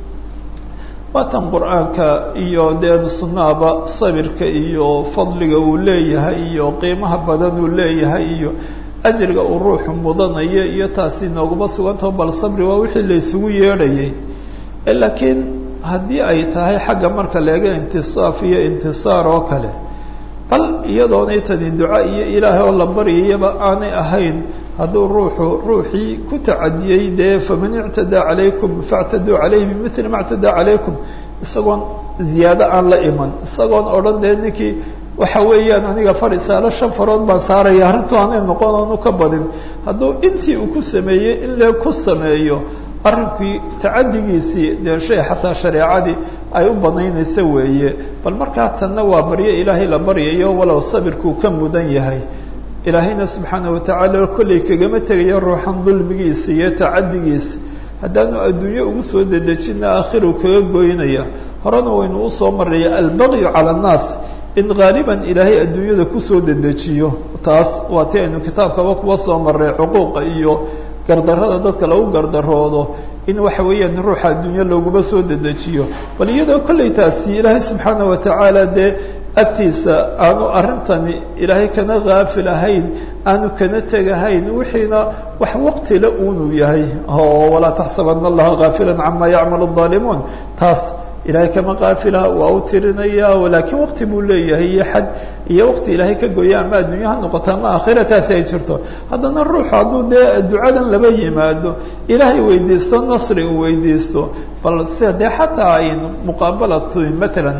waatan qur-aanka iyo dee sunnaaba sabirka iyo fadliga uu leeyahay iyo qiimaha badan uu leeyahay iyo ajriga uu ruuxu mudanayo iyo taasi nooguma sugantaho bal sabri waa wixii la isugu yeedhayay laakiin haddii ay tahay xagga marka leega intisaaf iyo intisaar oo kale bal iyadoonay tani duca iyo ilaahay oo la baryayaba aanay ahayn hadduu ruuxu ruuxii ku tacadiyey dee faman ictadaa calaykum factaduu calayhi bimili ma ctadaa calaykum isagoon ziyaado aan la iman isagoon odhan dee ninkii waxa weeyaan aniga farisaalo shan farood baan saaraya arrintu aanay noqon oonu ka badin hadduu intii uu ku sameeyey in lee ku sameeyo arrinkii tacadigiisii dee shay xataa shareecadii ay u banaynaysa weeye bal markaa tanna waa baryo ilaahay la baryayo walow sabirkuu ka mudan yahay ilaahayna subxaana watacaala kollay kagama tegayo ruuxan dulmigiisa iyo tacadigiisa haddaanu adduunyo ugu soo dedejina aakhiru kaga goynaya horena waynu usoo maraya albaqyu cala annaas in haaliban ilaahay adduunyada kusoo dedejiyo taas waa ti aynu kitaabkaba kuwa soo maray cuquuqa iyo gardarrada dadka lagu gardaroodo in waxa weeyaan ruuxa adduunyo looguma soo dedejiyo bal iyadoo kollay taasi ilaahay subxaana watacaala dee agtiisa aanu arrintani ilaahay kana haafil ahayn aanu kana tegahayn wixiina wax waqtila uunu yahay oo walaa taxsabana allaha haafila cama yacmalu الظaalimuun taas ilahay kama kaafila waa u tirinaya laakiin wakti buu leeyahay iyo xad iyo wakti ilaahay ka goya ama addunya ha noqoto ama aakhira taasi ay jirto haddana ruuxu hadduu dee ducadan laba yimaado ilaahay weydiisto nasri uu weydiisto bal sida dee xataa ay muqaabalatu matalan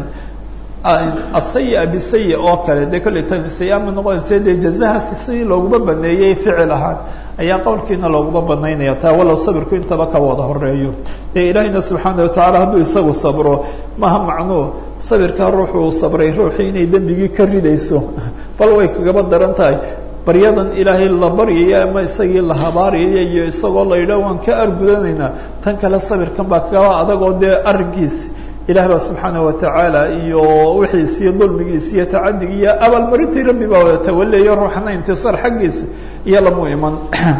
asaya bisaya oo kale dee kolley tan sayama noqonaysa dee jazahaasi sidii looguma baneeyey ficil ahaan ayaa qowlkiina looguma banaynaya taa walow sabirku intaba ka wada horeeyo dee ilaahayna subxaana watacaala hadduu isagu sabro maha macnuu sabirkaa ruuxu uu sabray ruuxii inay dembigii ka ridayso bal way kagaba daran tahay baryadan ilaahay la baryaya ama isagii la habaariyaya iyo isagoo la yidhaah waan ka argudanaynaa tan kale sabirkan baa kagaba adagoo dee arrinkiisi ilaah baa subxaana watacaala iyo wixiisiiyo dulmigiisi iyo tacadigi iyo abaalmarintii rabbi baa wada tawaleeyo ruuxana intisaar xaggiisa iyo lamu iman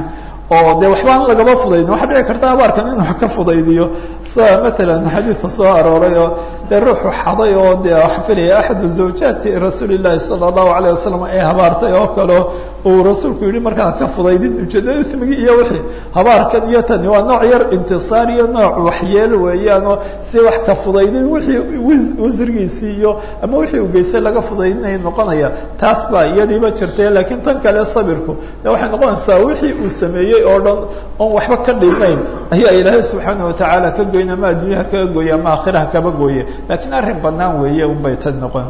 oo de waxbaan lagaba fudaydin waxaa dhici karta abaarkan in wax ka fudaydiyo sida matalan xadiidka soo arooray oo dee ruuxu xaday oo de waxaa filaya axadu zawjaati rasuuli llahi sala allahu alayh wasalam ay habaartay oo kaleo uu rasuulku yihi markaa ka fudaydin ujeedada ismigii iyo wixii habaarkan iyo tani waa nooc yar intisaar iyo nooc waxyeel weeyaanoo si wax ka fudaydin wixii wasrigiisii iyo ama wixii uu geystay laga fudaydinaya noqonaya taas baa iyadiiba jirtay laakiin tan kale sabirku de waxay noqonaysaa wixii uu sameeyey oo dhan oon waxba ka dhimayn ayaa ilaahay subxaana watacaala ka goyn ama adduunyaha kaga gooye ama aakhiraha kaba gooye laakiin arrin banaan weeye unbay tan noqon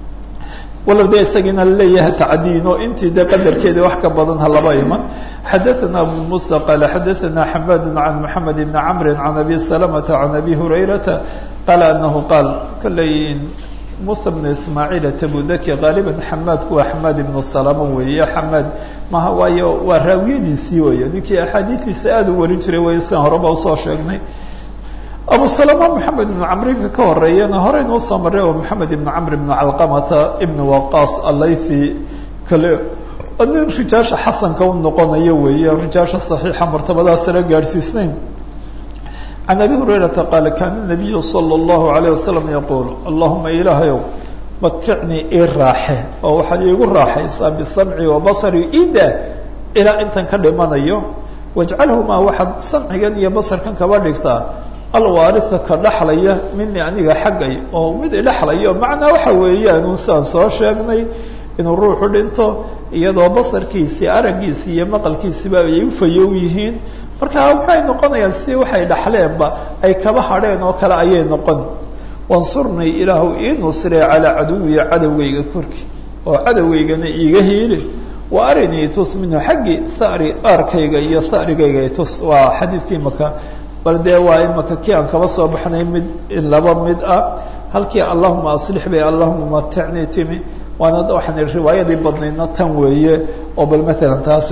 walow de isagiina laleeyahay tacdiin oo intii de qadarkeeda wax ka badan ha laba iman xadaثana abu musa qaala xadaثana xamad can moxamed bni camri can abi salamata can abi hurayrata qaala anahu qaal kolley musa bnu ismaaciil tabudaki qaaliban xamaadku waa xamaad ibnu salama weeye xamaad maha waayo waa raawiyadiisii weeye ninkii axaadiidiisa aada u warin jiray wey sian horeba usoo sheegnay abu salama moxamed ibnu camrinka ka horeeyana horeyna usoo maray oo moxamed ibnu camr ibnu calqamata ibnu waqaas alaythi kale nin rijaasha xasanka u noqonayo weeye rijaasha saxiixa martabadaas sala gaadhsiisnayn can abi hurayrata qaala kaana nabiyu sala allahu alayh wasalam yaquul allahuma ilaahayow maticnii ii raaxe oo waxaad iigu raaxaysaa bisamci wa basari ida ilaa intan ka dhimanayo wajcalhumaa waxaad samcigan iyo basarkan kaba dhigtaa alwaarisa ka dhaxlaya mini aniga xaggay oo mid idhaxlayo macnaa waxa weeyaan un sidaan soo sheegnay inuu ruuxu dhinto iyadoo basarkiisii araggiisii iyo maqalkiisiba ay u fayow yihiin marka waxay noqonayaan si waxay dhaxleenba ay kaba hadheen oo kale ayay noqon wansurnii ilaahu ii nusree calaa caduwiya cadowgayga korkii oo cadowgaygana iiga hiili wa arinii tus minhu xaggii sari aarkayga iyo sarigayga tus waa xadiidkii maka bal dee waa imaka kii aan kaba soo baxnay mid laba mid ah halkii allahuma aslix bay allahuma maticnii timi waana waxaan riwaayadii badnaydna tan weeye oo bal maalan taas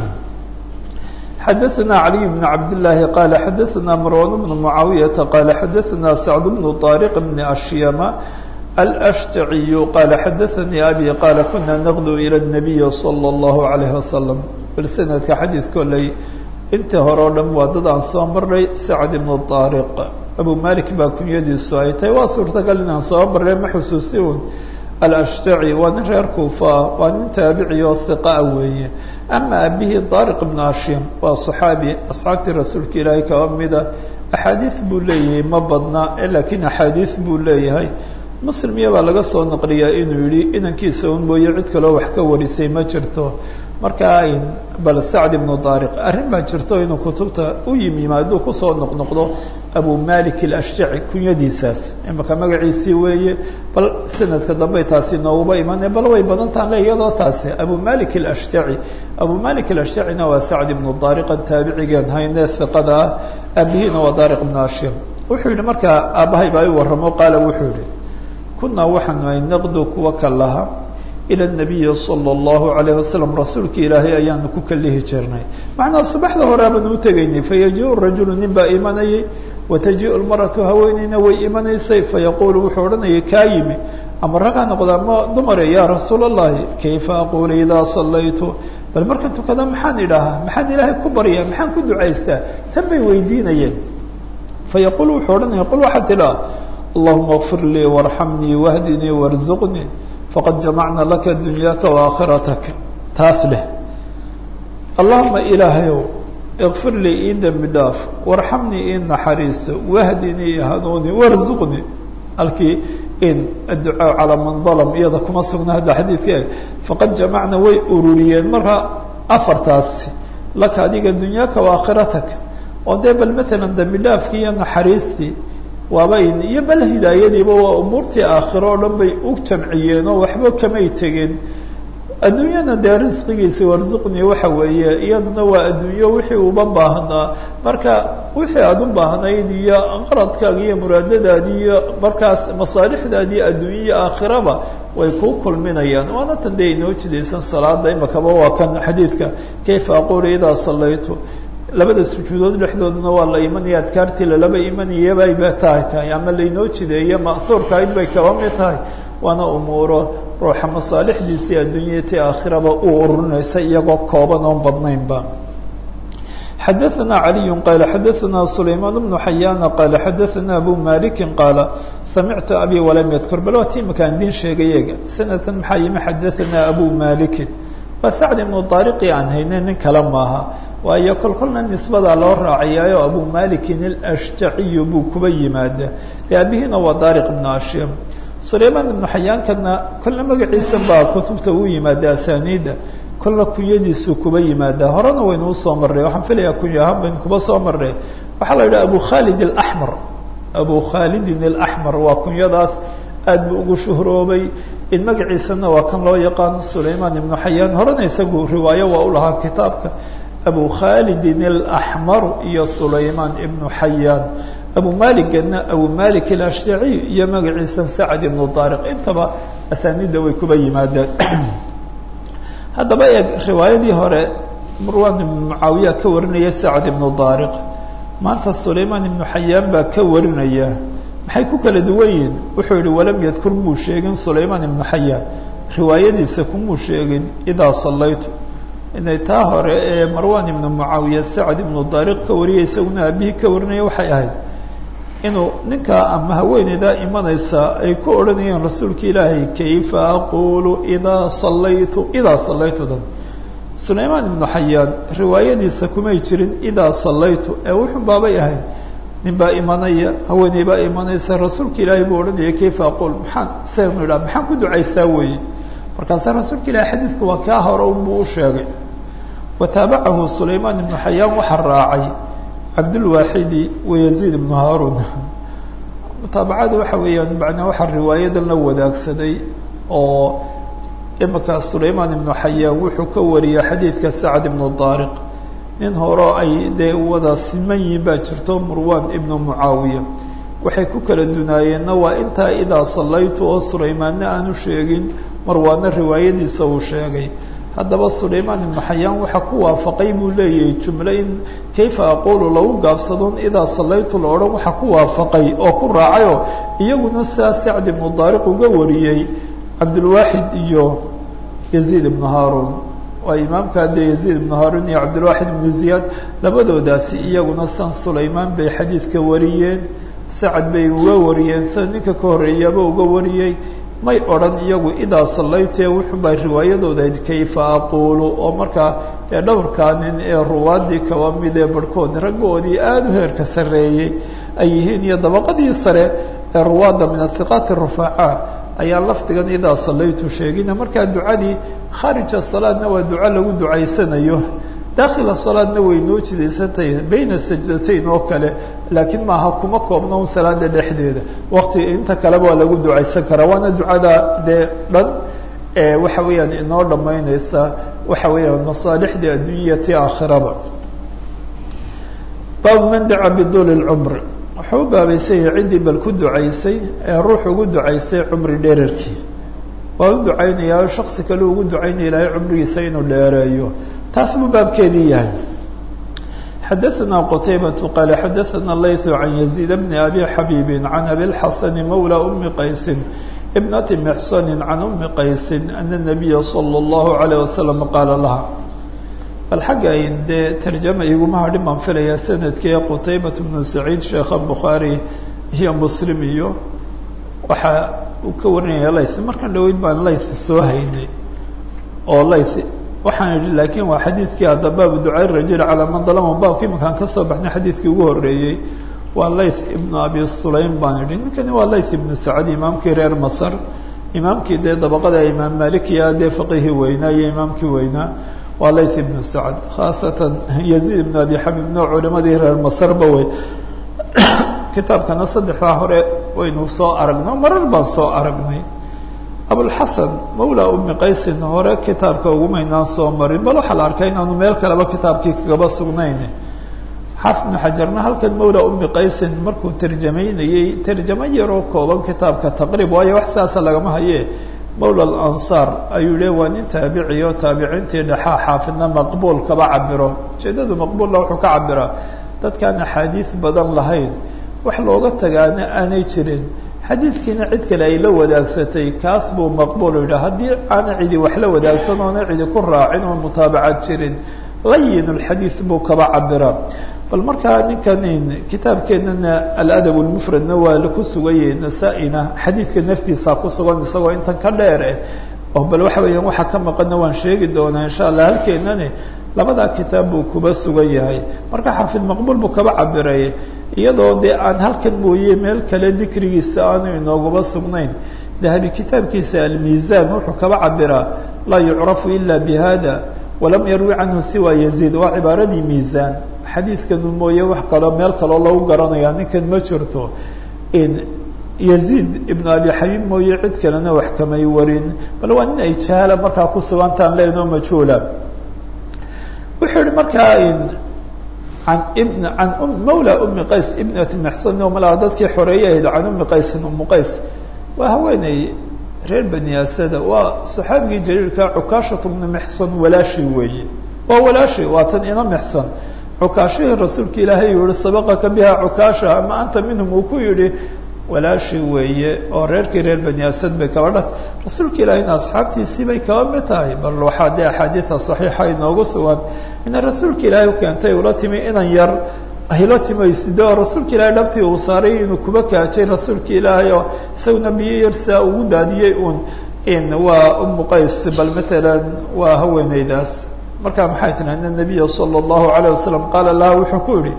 xadaثna عaliي بن cabd للahi qala xadaثna marwan بن معaawiyaةa qala xadaثna sacd بن طاriq بn ashyama alأshtaciy qala xadaثanii abi qala kuna naqdu ilى النabiy slى الlahu عalيه wasalam bal sanadka xadiid koley intii hore o dhan waa dad aan soo marnay sacd ibnu طaariq abu malik baa kunyadiisu ay tahay waa suurtagal inaan soo marnay ma xusuusi un alashtaci waa nin reer kuufa waa nin taabici oo hiqaa weeye ama abihii طaariq ibnu ashim waa صaxaabi asxaabtii rasuulka ilaahay kaba mida axaadiid buu leeyahay ma badna lakiin axaadiid buu leeyahay muslim iyabaa laga soo naqliyaa inuu yihi inankiisa un mooye cid kaloo wax ka warisay ma jirto markaa bal sacd ibnu daariq arrin baa jirto inuu kutubta u yimi yimaaduu kusoo noqnoqdo abu malik alashjaci kunyadiisaas imaka magaciisii weeye bal sanadka dambey taasi nooguba imane bal way badantaan le iyadoo taasi abu malik alashjaci abu malik alashjacina waa sacd ibnu daariqan taabicigeen hayne hiqada ah aabihiina waa daariq ibnu ashir wuxuu yihi markaa aabbahay baa i warramo qaala wuxuu yihi kunaa waxaanu ay naqdu kuwa ka laha ilى الnabiyi salى الlahu عalayه wasalam rasuulka ilaahay ayaanu ku kalihi jirnay macnaa subaxda horeabanu utegaynay fayaji-u rajulu nin baa imanayay wataji-u lmaratu haweeneyna way imanaysay fayaqulu wuxuu odhanayay kaa yimi ama ragaa noqda ama dumare ya rasuul الlahi kayfa aqulu idaa salaytu bal markan tukada maxaan idhaahaa maxaan ilaahay ku baryaa maxaan ku ducaystaa tan bay weydiinayeen fayaqul wuxuu odhanaya qul waxaad tidhaa allahuma اغfir lii وarxamnii wahdinii وarzuqnii faqad jamacna laka dunyaaka waaakhirataka taas leh allahuma ilaahayow ikfir lii ii dembi dhaaf warxamnii ii naxariiso wahdinii i hanuuni warzuqnii halkii in adducaa calaa man dalam iyada kuma sugna hadda xadiidka faqad jamacna way ururiyeen markaa afartaasi laka adiga dunyaaka waakhirataka oo dee bal maalan dembi dhaafkii iyo naxariistii waaba iyo bal hidaayadiiba waa umuurtii aakhiro oo dhan bay u jamciyeen oo waxba kamay tegin adduunyana dee risqigiisi warsuqni waxa weeye iyaduna waa adduunyo wixii uba baahnaa marka wixii aada u baahnayd iyo qaradkaaga iyo muraadadaadi iyo markaas masaalixdaadii adduunya iyo aakhiraba way kuu kulminayaan waana tan dee inoo jidaysan salaada imakaba waa kan xadiidka kayfa aqulu idaa salaytu labada sujuudood dhexdoodana waa la imanaya adkaartii lalaba imanayabay ba tahay tahay ama lainoo jideeye ma'huurkahayd bay kaba mid tahay waana umuuro ruuxa masaalixdiisii adduunyaya ti aakhiraba u ururinaysa iyagoo kooban oon badnaynba xadaثna عaliي qala xadaثna sulaymaan بnu xayaana qala xadaثna abu maliki qaala samictu abi walam yadkur bal waa ti imakaan idin sheegay ega sanadkan maxaa yimi xadaثna abu maliki waa sacd ibnu daariqi aan hayne nin kale maaha waayo kol kolna nisbadaa loo raacayaayo abu malikin alashtaciyu buu kuba yimaada dee abihiina waa daariq ibnu ashim sulaymaan ibnu xayaankana kolna magaciisa baa kutubta u yimaada asaniida kolna kunyadiisuu kuba yimaada horena waynu usoo marnay waxaan filayaa kunya ahaan baynu kuba soo marnay waxaa la yidhaha abu khalid alaxmar abu khalidin alaxmar waa kunyadaas aad buu ugu shuhroobay in magaciisana waa kan loo yaqaano sulaymaan ibnu xayaan horena isagu riwaayo waa u lahaa kitaabka abu khalidin alaxmaru iyo sulaymaan ibnu xayaan abu maligana abu malik alashtaciy iyo magaciisa sacd ibnu daariq intaba asaanida way kuba yimaadeen haddaba eeg riwaayadii hore marwan ibnu mucaawiya ka warinaya sacd ibnu daariq maanta sulaymaan ibnu xayaan baa ka warinaya maxay ku kala duwan yihin wuxuu yihi walam yadkur muu sheegin sulaymaan ibnu xayaan riwaayadiisa kumuu sheegin idaa salaytu inay taa hore ee marwan ibnu mucaawiya sacd ibnu daariq ka wariyay isaguna aabihii ka warinaya waxay ahayd inuu ninkaa ama haweeneydaa imanaysa ay ku odhanayeen rasuulka ilaahay kayfa aqulu idaa salaytu idaa salaytu dan sulaymaan ibnu xayaan riwaayadiisa kumay jirin idaa salaytu ee wuxun baabay ahayd nin baa imanaya haweeney baa imanaysa rasuulka ilaahay buu odhanaya kayfa aqul maxaan saynu idhaha maxaan ku ducaystaa weeye markaasa rasuulka ilahi xadiidku waa kaa hore unbuu u sheegay wataabacahu sulaymaan ibnu xayaan waxaa raacay cabdulwaaxidi wayaziid ibnu haarun mutaabacada waxa weeyaan macnaa waxaa riwaayadan la wadaagsaday oo imika sulaymaan ibnu xayaan wuxuu ka wariyey xadiidka sacd ibnu daariq nin horeo ay dee wada siman yihiin baa jirto murwan ibnu mucaawiya waxay ku kala dunaayeenna waa intaa idaa sallaytu oo sulaymaanna aanu sheegin marwaana riwaayadiisa uu sheegay haddaba sulaymaan ibnu xayaan waxaa ku waafaqay buu leeyahay jumle in kayfa aqulu lagu gaabsadoon idaa sallaytu la odhan waxaa ku waafaqay oo ku raacayoo iyaguna sidaa sacd ibnu daariq uga wariyey cabdulwaaxid iyo yaziid ibnu haaruun waa imaamka dee yaziid ibnu haaruun iyo cabdilwaaxid ibnu ziyaad labadoodaasi iyaguna san sulaymaan bay xadiidka wariyeen sacad bay uga wariyeen sida ninka ka horreeyaba uga wariyey may odhan iyagu idaa sallaytee wuxuubaa riwaayadoodayd kayfa aqulu oo markaa dee dhowrkaa nin ee ruwaadii kaba mid ee barhkood raggoodii aada u heerka sarreeyey ay yihiin iyo dabaqadii sare ee ruwaadda min athiqaati rufaaca ayaa lafdigan idaa sallaytu sheegina markaa ducadii khaarija salaadna waa duco lagu ducaysanayo dakhila salaadna way noo jidaysantahay bayna sajdatayn oo kale laakiin maaha kuma koobna un salaada dhexdeeda wakti inta kaleba waa lagu ducaysan karaa waana ducada dee dhan waxa weeyaan inoo dhammaynaysa waxa weeyaan masaalixdii addunyati aakhiraba baabu man daca biduuli lcumr wuxuu u baabaysan yahay ciddii bal ku ducaysay ee ruux ugu ducaysay cumri dherarkii waa u ducaynayaa shaksi kale ugu ducaynaya ilaahay cumrigiisa inuu dheereeyo taas buu baabkeedii yahay xadaثna qtaybaة qaala xadaثna layث can yaزيid bni abi xabiibi can abi اlxasani mawlى umi qaysi ibnati mxsani can umi qaysi ana الnabiya salى الlahu عalيه wasalam qaala laha bal xagga ayn dee tarjama iguma hadhin baan filaya sanadkee qutaybat bnu saciid sheekha bukhaari iyo muslim iyo waxa uu ka warinaya layth markan dhaweyd baan layth soo haynay oo layth waxaan idhi laakiin waa xadiidkii hadda baabu ducaa rajul calaa man dalama baabka iminkaan ka soo baxnay xadiidkii ugu horreeyey waa layth ibnu abi sulaym baan idhi ninkani waa layth ibnu sacad imaamkii reer masar imaamkii dee dabaqada imaam malikiya dee faqihii weynaa iyo imaamkii weynaa waa layth ibnu sacad khaasatan yaziid ibnu abi xabib noo culimadii reer masarba wey kitaabkana saddexdaa hore waynu soo aragnay marar baan soo aragnay abulxasan mawla umi qaysin hore kitaabka ugumaynaan soo marin bal waxaa la arkaa inaanu meel kaleba kitaabkii kagaba sugnayn xaafid ibnu xajarna halkan mawla umi qaysin markuu tarjamaynayey tarjamo yaroo kooban kitaabka taqriib waayo wax sidaasa lagama haye mawla alansaar ayuu yihi waa nin taabici oo taabiciintii dhexaa xaafidna maqbuul kaba cabiro ujeedadu maqbuulla wuxuu ka cabiraa dadkaan axaadiis badan lahayn wax looga tagaana aanay jirin xadiidkiina cid kale ay la wadaagsatay kaas buu maqbuul yidhaha haddii aana cidi wax la wadaagsan oona cidi ku raacin oo mutaabacad jirin layin lxadiid buu kaba cabiraa bal markaa ninkan kitaabkeenana aladab lmufradna waa ku suganyay nasaa-ina xadiidka naftiisa ku sugan isagoo intan ka dheer eh oo bal waxa weeyaan waxaa ka maqanna waan sheegi doonaa insha allah halkeenani labadaa kitaab buu kuba sugan yahay marka xafid maqbuul buu kaba cabiray iyadoo dee aan halkan mooye meel kale dikrigiisa aanu inooguba sugnayn dahabi kitaabkiisa almiizan wuxuu kaba cabiraa laa yucrafu ila bihada walam yarwi canhu siwa yaziid waa cibaaradii miizan xadiidkanu mooye wax kaloo meel kaloo lagu garanaya ninkan ma jirto yaziid ibnu abi xabiib mooye cid kalena wax kamay warin bal waa nin ay jahala markaa ku sugantaan leenoo majhuula wuxuu yihi markaa an ibn an mawla umi qays ibnati mxsan oo malaa dadkii xoreeye ahayd can umi qaysin umu qays waa haweeney reer bani asada waa saxaabigii jaliilka cukaashatu bnu mxsan walaashi weeye waa walaashi waa tan ina mxsan cukaashihii rasuulka ilaahay yihi sabaqaka biha cukaasha ama anta minhum uu ku yihi walaashi weeye oo reerkii reer bani asad bay kaba dhat rasuulka ilaahayna asxaabtiisii bay kaba mid tahay bal waxaa dee axaadiida saxiixa inoogu sugan ina rasuulka ilaahay u keentay ula timi inan yar ayla timayside oo rasuulka ilaahay dhabtii uu saaray inuu kuba kaajay rasuulka ilaahay oo isaguna biyo yar saa ugu daadiyey uun in waa umu qays bal matalan waa haweeneydaas markaa maxay tiri ana nabiya sala allahu alayh wasalam qaala laha wuxuu ku yihi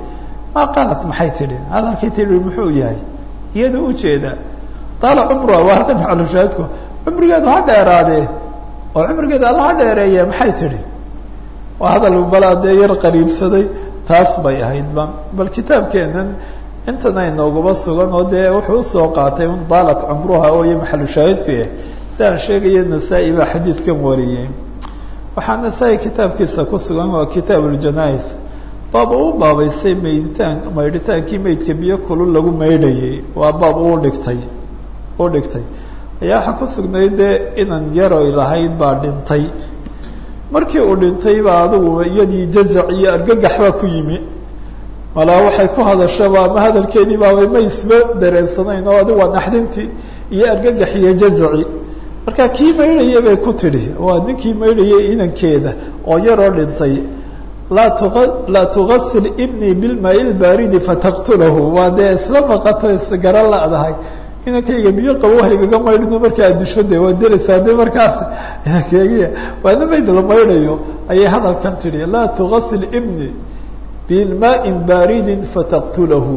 maa qaalat maxay tidhi hadalkay tidhi muxuu yahay iyada ujeeda taala cumruha waa halkan macalushaahidku cumrigeedu ha dheeraadee oo cumrigeeda alla ha dheereeye maxay tidhi waa hadal balaa dee yar qariibsaday taas bay ahayd ba bal kitaabkeenan intana inoogaba sugan oo dee wuxuu usoo qaatay un daalat cumruha oo iyo maxalushaahidku yahay si aan sheegaya nasaa-i baa xadiidkan wariyey waxaa nasaa-i kitaabkiisa ku sugan waa kitaab uljanais baab uu baabaysay mayditaan maydhitaankii maydka biyo kulul lagu maydhayay waa baab uu dhigtay u dhigtay ayaa waxaa ku sugnay dee inan yaroy lahayd baa dhintay markii uu dhintay baa adigu iyadii jazac iyo argagax baa ku yimi malaa waxay ku hadashaba ama hadalkeedii baabay ma isba dareensanayn oo adigu waa naxdintii iyo argagax iyo jazaci marka kii maydhayay bay ku tidhi waa ninkii maydhayay inankeeda oo yaroo dhintay laa tua laa tugasil ibnii bilmaai lbaaridi fataqtulahu waa dee isla maqato isgara la-dahay inankayga biyo qabo haygaga maydhino markaa addusho de waa delaysaa de markaas inankeygiya waana mayd la maydhayo ayay hadalkan tidhi laa tugasil ibni bilmaai baaridin fataqtulahu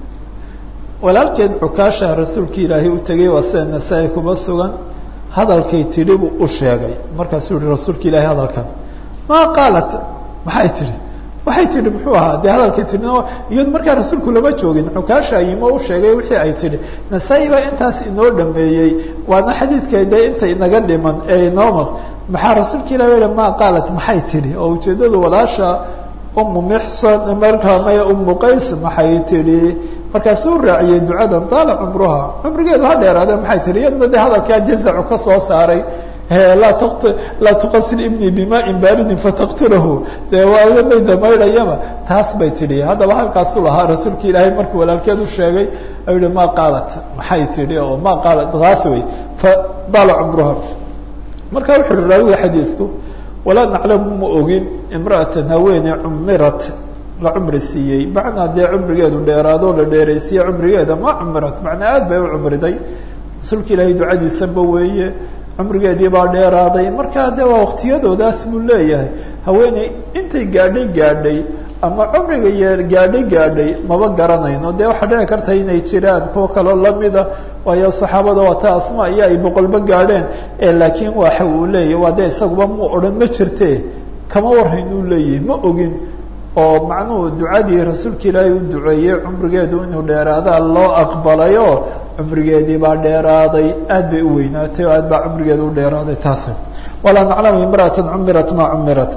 walaalkeed cukaasha rasuulki ilaahay u tegay waa sida nasaa-i kuma sugan hadalkay tidhi buu u sheegay markaasuu yihi rasuulka ilaahay hadalkan maa qaalat maxay tidhi waxay tidhi muxuu ahaa dee hadalkay tidhi iyadu markaa rasuulku lama joogin cukaasha yimo u sheegay wixii ay tidhi nasaa-i baa intaas inoo dhameeyey waana xadiidka dee inta inaga dhiman ee inooma maxaa rasuulka ilahi yihi maa qaalat maxay tidhi oo ujeeddadu walaasha umu mixson markaa maya umu qays maxay tidhi markaasuu raaciyey ducadan taala cumruha cumrigeedu ha dheeraade maxay tihi iyadna de hadalkaa jazacu ka soo saaray laa t laa tuqasil ibnii bimain baaridin fataqtulahu dee waa mayda maydhayama taas bay tidhi haddaba halkaasuu lahaa rasuulka ilaahay markii walaalkeed u sheegay ayuu yihi maa qaalat maxay tidhi oo maa qaalat taas wey fadaala cumruha marka wuxu uhi raawiga xadiidku walaa naclamu ma ogin imra'atan haweene cumirat la cumri siiyey macnaa dee cumrigeedu dheeraado la dheeraysiiye cumrigeeda ma cumirat macnaa aad bay u cumriday rasuulka ilaahay ducadiisaba weeye cumrigeedii baa dheeraaday markaa de waa waktiyadoodaas buu leeyahay haweeney intay gaadhay gaadhay ama cumriga yee gaadhay gaadhay maba garanayno dee waxaa dhici karta inay jiraan kuwa kaloo lamida waayo saxaabada waa ta asma iyo ay boqolba gaadheen laakiin waxa uu leeyahy waa dee isaguba mu odhan ma jirte kama warhayn uu leeyahay ma ogin oo macnuhu ducadii rasuulka ilaahay u duceeyey cumrigeedu inuu dheeraadaa loo aqbalayo cumrigeedii baa dheeraaday aad bay u weynaatay oo aad baa cumrigeeda u dheeraaday taas walaa naclamu imra'ata cumirat ma cumirat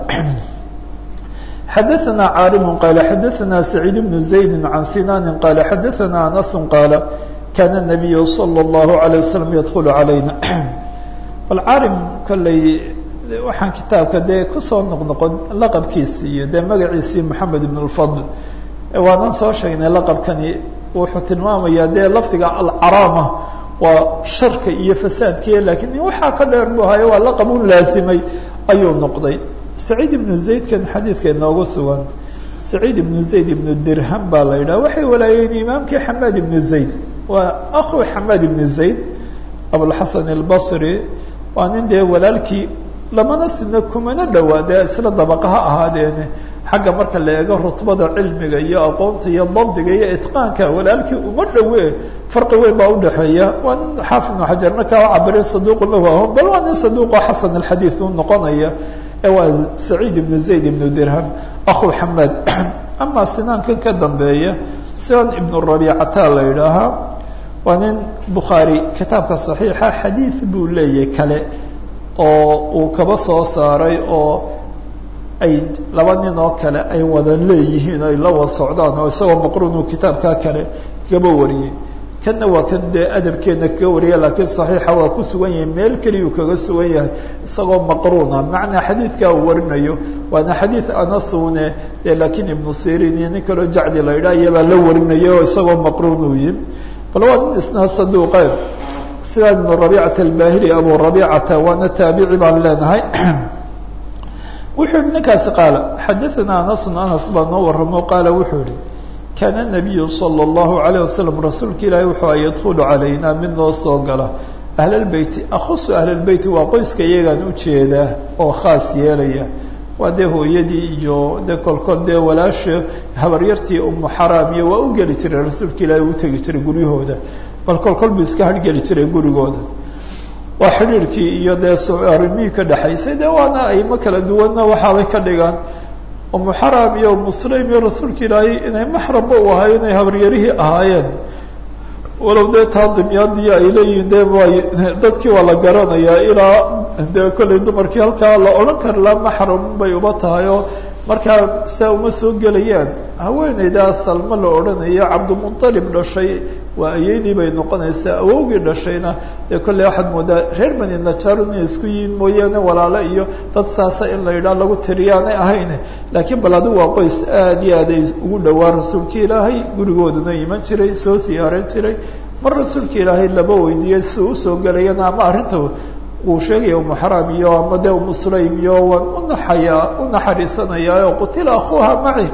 xadaثna caarim qaala xadaثna سacيid بن زaydi can sinani qaala xadaثna anas qaala kana الnabiyu slى الlahu عalيه waslm yadkulu عalayna bal caarim kolley waxaan kitaabka dee kusoo noqnoqon laqabkiisi iyo dee magaciisii moxamed ibn اlfadl waanan soo sheegnay laqabkani wuxuu tilmaamayaa dee lafdiga alcaraama waa sharka iyo fasaadkiiya lakiin waxaa ka dheer bu hayo waa laqab u laasimay ayuu noqday saciid ibnu zaydkan xadiidka inoogu sugan saciid ibnu zayd ibnu dirham baa la yidhaha waxay walaayeen imaamkii xamaad ibnu zayd waa akhu xamaad ibnu zayd abulxasan albasri waa nin dee walaalkii lamana sina kumana dhowaa dee isla dabaqa ha ahaadeene xagga marka la eego rutbada cilmiga iyo aqoonta iyo dabdiga iyo itqaanka walaalkii uma dhowe farqi weyn baa udhaxeeya waa nin xaafid ibnu xajarna kaa cabiray saduuqu lahu aho bal waa nin saduuqo xasan alxadiid u noqonaya ee waa saciid ibnu zayd ibnu dirham akhu xamaad ama sinaankan ka dambeeya sinan ibnu rabiicata la yidhaahaa waa nin bukhaari kitaabka saxiixa xadiid buu leeyahay kale oo uu kaba soo saaray oo ay laba nin oo kale ay wada leeyihiin ay la wada socdaan oo isagoo maqruun uu kitaabkaa kale kaba wariyey kanna waa kan dee adabkeedna kaga wariya laakiin saxiixa waa ku sugan yahay meel keliyuu kaga sugan yahay isagoo maqruuna macnaa xadiidkaa uu warinayo waana xadiid anasune dee laakiin ibnu sirin iyo nin kaloo jacdi la yidhaha iyabaa la warinaya oo isagoo maqruun uu yihi bal waa nin isna saduuqe sida ibnu rabiicata albahili abu rabiicata waana taabici baan leenahay wuxuu yihi ninkaasi qaala xadaثana anasun anas baa noo waramo qaala wuxuu yihi kaana الnabiyu salى الlahu عalيه wasalam rasuulka ilaahi wuxuu a yadkulu calayna mid noo soo gala ahlalbeyti akhusu ahlalbeyti waa qoyska iyagaan ujeedaa oo khaas yeelaya waa dee hooyadii iyo dee kolkol dee walaasha habaryartii umu xaraam iyo waa u geli jiray rasuulka ilaahi u tegi jiray guryahooda bal kolkol buu iska hargeli jiray gurigooda waa xidhiirkii iyo dee arrimihii ka dhexaysay dee waana aymo kala duwanna waxaabay ka dhigaan umu xaraam iyo umu sulaym iyo rasuulka ilaahay inay maxramba u ahay inay habaryarihii ahaayeen walow dee taa dimyaadii ay leeyihiin de way dadkii waa la garanayaa ilaa dee kollay dumarkii halkaa la odhan kara la maxram bay uba tahay oo markaa saa uma soo gelayaan haweeneydaa salmo la odhanayo cabdimuطalib dhashay waa ayeydii bay noqonaysaa awowgii dhashayna dee kolley waxaad moodaa reer bani najaar inay isku yihiin mooyaane walaalo iyo dad saasa in la yidhaah lagu tiriyaanay ahayne laakiin bal adigu waa qoys aad iyo aad ay ugu dhowaa rasuulka ilaahay gurigoodana iman jiray soo siyaaran jiray mar rasuulka ilaahay laba weydiiyey si usoo gelayana ama arrinta uu sheegaya umu xaraam iyo ama dee umu sulaym iyo waan unaxayaa u naxariisanayaa oo qutila akuuha maci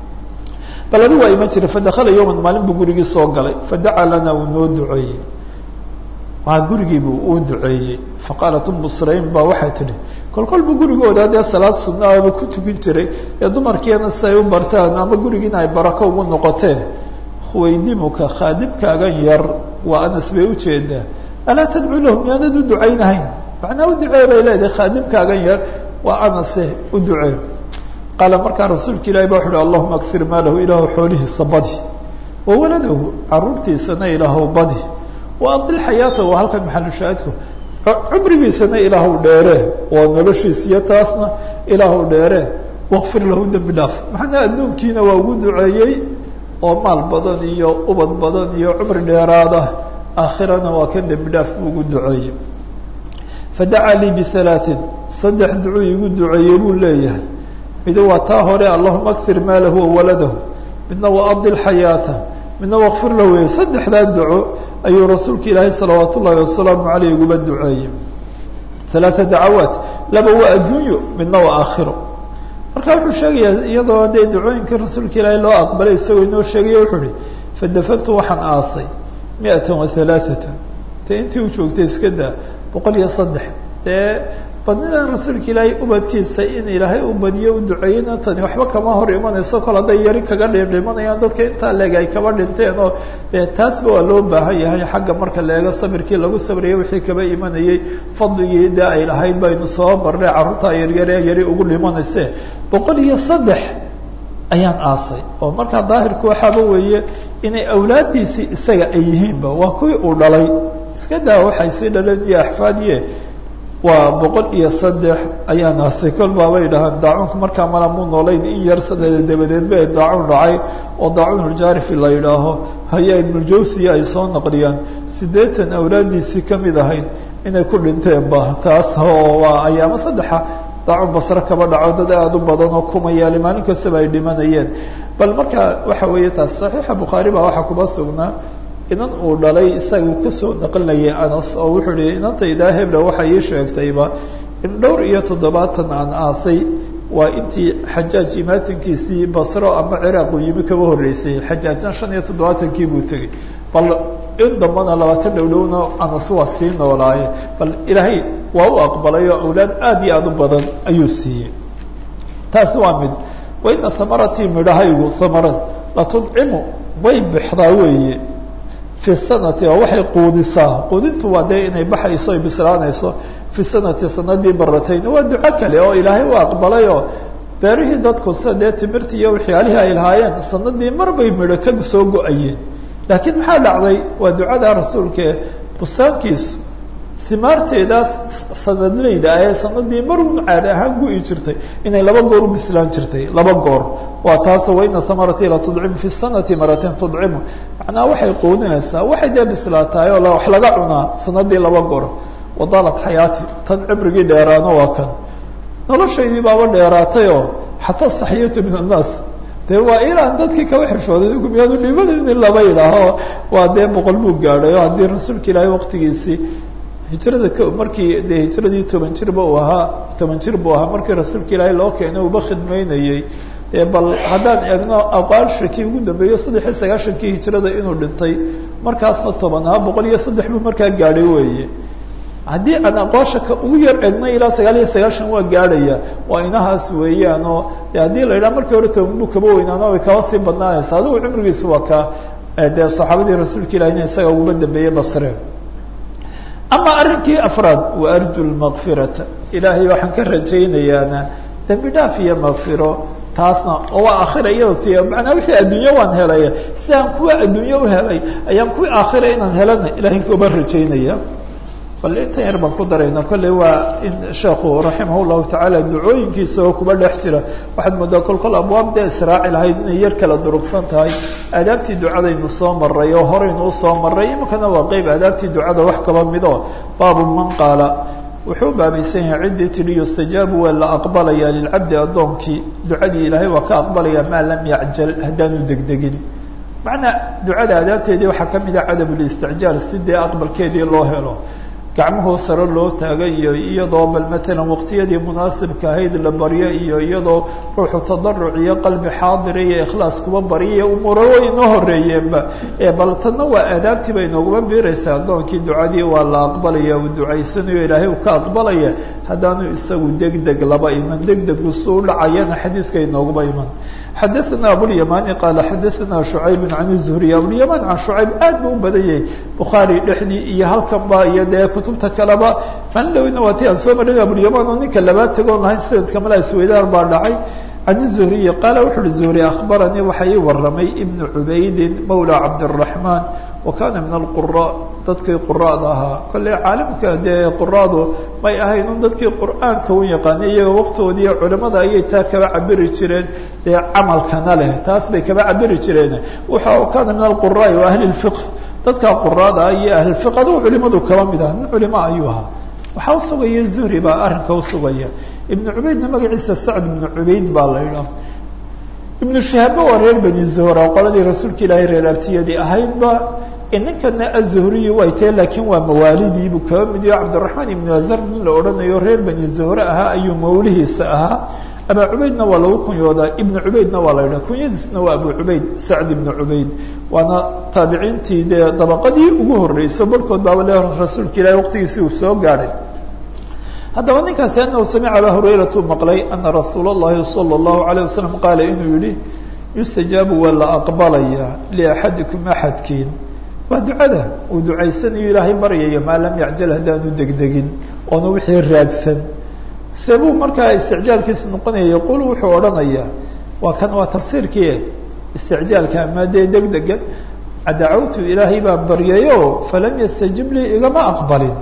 bal adi waa iman jiray fadakala yowman maalin buu gurigii soo galay fadacaa lana uu noo duceeyey waa gurigiibuu uu duceeyey faqaalat umu sulaym baa waxay tidhi kol kol buu gurigooda dee salaad sunnaaba ku tukin jiray ee dumarkiina si ay u bartaan ama gurigiina ay barako ugu noqoteen huwaydimuka khaadimkaagan yar waa anas bay ujeedaa alaa tadcuu lahu miyaanad u ducaynahayn macnaa u ducee bay leedahay khaadimkaagan yar waa anase u ducee qaala markaa rasuulka ilahi ba wuxu uhi allahuma aksir maalahu ilaahu xoolihiisa badi wa waladahu caruurtiisana ilaahu badi wa adil xayaatahu waa halkan maxalushaahidku cumrigiisana ilaahu dheere waa noloshiisiyo taasna ilaahu dheere wakfir lahu dembi dhaaf macnaa adduunkiina waa ugu duceeyey oo maal badan iyo ubad badan iyo cumri dheeraada aakhirana waa kan dembi dhaaf buu ugu duceeyey fadacaa lii bihalaatin saddex ducuu igu duceeyey buu leeyahay mid waa taa hore allahuma akfir maalahu wawaladahu midna waa adil xayaata midna wakfir lahu wey saddexdaa duco ayuu rasuulka ilaahay salawaat ullaahi wasalaamu caleyh uguba duceeyey halaata dacawaat laba waa adduunyo midna waa aakhiro marka wuxuu sheegayaa iyadoo dee ducooyinkii rasuulka ilaahay loo aqbalay isagoo inoo sheegaya wuxuu uhi fadafantu waxaan aasay miatan wa halaaatan te intii u joogtay iska daa boqol iyo saddex dee badnidan rasuulka ilaahay ubadkiisa in ilaahay u badiyo u duceeyena tani waxba kama hor imanayso kol hadday yari kaga dhidhimanayaan dadka intaa leeg ay kaba dhinteen oo dee taasba waa loo baahan yahay xagga marka leego sabirkii lagu sabriyay wixii kaba imanayey fadligii dee ay lahayd baynu soo barnay carruurtaa yaryare yari ugu dhimanayse boqol iyo saddex ayaan aasay oo markaa daahirku waxaaba weeye inay awlaaddiisii isaga ay yihiinba waa kuwii uu dhalay iska daa waxay sii dhaleen iyo axfaadiye waa boqol iyo saddex ayaan aasay kol baabay dhahaan daacuunka markaa mala mu noolayn in yar sanada dabadeed ba daacuun dhacay oo daacuun uljaarifi la yidhaaho haya ibnuljawsiya ay soo naqliyaan siddeetan awlaaddiisii kamid ahayd inay ku dhinteen ba taas oo waa ayaamo saddexa daacuun basre kaba dhaco dad aada u badan oo kumayaali maalin kastaba ay dhimanayeen bal marka waxa weeye taas saxiixa bukhaari baa waxaa kuba sugnaa inan uu dhalay isaga kasoo naqlinayay anas oo wuxuu ihi inantaydaa hebla waxay ii sheegtayba in dhowr iyo toddobaatan aan aasay waa intii xajaaj imaatinkiisii basro ama ciraaq uu yimi kaba horreysay xajaajna shan iyo toddobaatankii buu tegey bal in dambana labaatan dhowdhowna anas waa sii noolaaye bal ilaahay waa u aqbalay oo awlaad aada iyo aada u badan ayuu siiyey taasi waa mid waina hamaratii midhahaygu hamarad latudcimu way bixdaa weeye fi sanati oo waxay quudisaa quudintu waa dee inay baxayso ay bislaanayso fi sanati sanadii baratayn waa duco kale oo ilaahay u aqbalay oo beerihii dadku sida dee timirtii iyo waxyaalihii ay lahaayeen sanadii mar bay midho ka soo go-ayeen laakiin maxaa dhacday waa ducada rasuulkae bustaankiisu simaarteedaas sanadleyda ahee sanadii mar un caadi ahaan gu-i jirtay inay laba goor u bislaan jirtay laba goor waa taasoo waina hamarati la tudcimu fi sanati maratin tudcimu macnaha waxay quudinaysaa waxay dee bislaatahay oo wax laga cunaa sanadii laba goor wadaalat xayaati tan cimrigii dheeraano waa kan noloshaydii baaba dheeraatay oo xataa saxiyatu min annaas de waa ilaan dadkii kaba xirshooday miyaadu dhibada in laba yidhaaho waa dee boqol buu gaadhay oo haddii rasuulka ilaahay waqtigiisii hijrada markii de hijradii toban jirba uu ahaa toban jir buu ahaa markii rasuulka ilaahay loo keenay uba khidmaynayey dee bal haddaan eegno aqaalshakii ugu dambeeyo saddex iyo sagaashankii hijrada inuu dhintay markaasna toban ahaa boqol iyo saddex buu markaa gaadhay weeye haddii aan aqoosha ka ugu yar egnay ilaa sagaal iyo sagaashan waa gaadhaya waa inahaas weeyaan oo de haddii la yidhaha markii hore toban buu kaba weynaano way kaba sii badnaanaysa adigu cumrigiisu waa ka dee saxaabadii rasuulka ilahina isaga uguba dambeeyey basre ama arrinkii afraad wa arju lmakfirata ilaahay waxaan ka rajaynayaana dembi dhaaf iyo makfiro taasna oo waa aakhira iyado ti macnaa wixii adduunye waan helay sidaan kuwa adduunye u helay ayaan kuwii aakhira inaan helana ilahay kuba rajaynaya bal intan yar baan ku darayna kolley waa in sheekhu raximah llahu tacaala ducooyinkiisa oo kuba dhex jira waxaad moodaa kol kol abwaab dee israaci lahayd inay yar kala durugsan tahay aadaabtii ducadaynu soo maray oo horeynu usoo maray iminkana waa qeyb aadaabtii ducada wax kaba mido baabu man qaala wuxuu baabaysan yahay ciddii tidhi yustajaabu waa la aqbalaya lilcabdi addoonkii ducadii ilaahay waa ka aqbalaya maa lam yacjal haddaanu degdegin macnaa ducada adaabteedii waxaa ka mid ah cadabulisticjaal si dee aqbalkeedii loo helo gacmahoo sare loo taagay iyo iyadoo bal matalan waqtiyadii munaasibka ahayd la baryo iyo iyadoo ruuxu tadaruc iyo qalbi xaadira iyo ikhlaas kuba barya umuuro way inoo horeeyeenba bal tanna waa aadaabtii bay inooguma biiraysaa addoonkii ducadii waa la aqbalaya uu ducaysanayo ilaahay uu ka aqbalaya haddaanu isagu degdeg laba iman degdegu su u dhacayana xadiidka inooguma iman xadaثna abulymani qaala xadaثna شhucayb can الzuhri abulyaman can shucayb aad bu u badan yahay bukhaari dhexdii iyo halkan ba iyo dee kutubta kaleba manlowna waa ti aan soo marin abulyaman oo ninka labaad tagoon lahayn sanadka mala isweydaan baa dhacay can الzuhriyi qaala wuxu uhi zuhri akhbaranii waxa ii waramay ibnu cubaydin mawla cabdالرaحman wa kana min alqura dadkii qura'da ahaa kolley caalimka dee quraadu may ahayn un dadkii qur'aanka u yaqaanay iyaga waqtoodii culimada ayay taa kaba cabiri jireen dee camalkana leh taas bay kaba cabiri jireen waxa kana min alquraai wa ahli اlfiqh dadka quraada iyo ahlilfiq adigu culimadu kaba mid ah nin culimo ayuu ahaa waxaa usugaya zuhri baa arrinka usugaya ibnu cubaydna magaciisa sacd ibnu cubayd baa la idhaah ibnu shahaaba waa reer bani zuhra qoladii rasuulka ilaahay reer abtiyadii ahaydba ninkana azuhriyi way tahe laakiin waa mawaalidiibuu kaba mid yaho cabdiraxmaan ibnu azar nin la odhanayo reer bani zuhre ahaa ayuu mawlihiisa ahaa abaa cubaydna waa lagu kunyoodaa ibnu cubaydna waa la yidhaha kunyadiisna waa abu cubayd sacd ibnu cubayd waana taabiciintii dee dabaqadii ugu horreyso barhkood baaba le rasuulka ilahi waqtigiisii uu soo gaadhay haddaba ninkaasi anahu samica abaa hurayratu maqlay ana rasuula اllahi salى اllahu alayه wasalam qaala inuu yihi yustajaabu waa la aqbalaya liaxadikum axadkiin waa ducada uu ducaysanayo ilaahay baryayo maa lam yacjal haddaanu degdegin oona wixii raagsan sebuu markaa isticjaalkiisu noqonaya yaqulu wuxuu odhanayaa waa kan waa tafsiirkii isticjaalka ama dee degdega dacawtu ilaahay baan baryayo falam yastajib lii igama aqbalin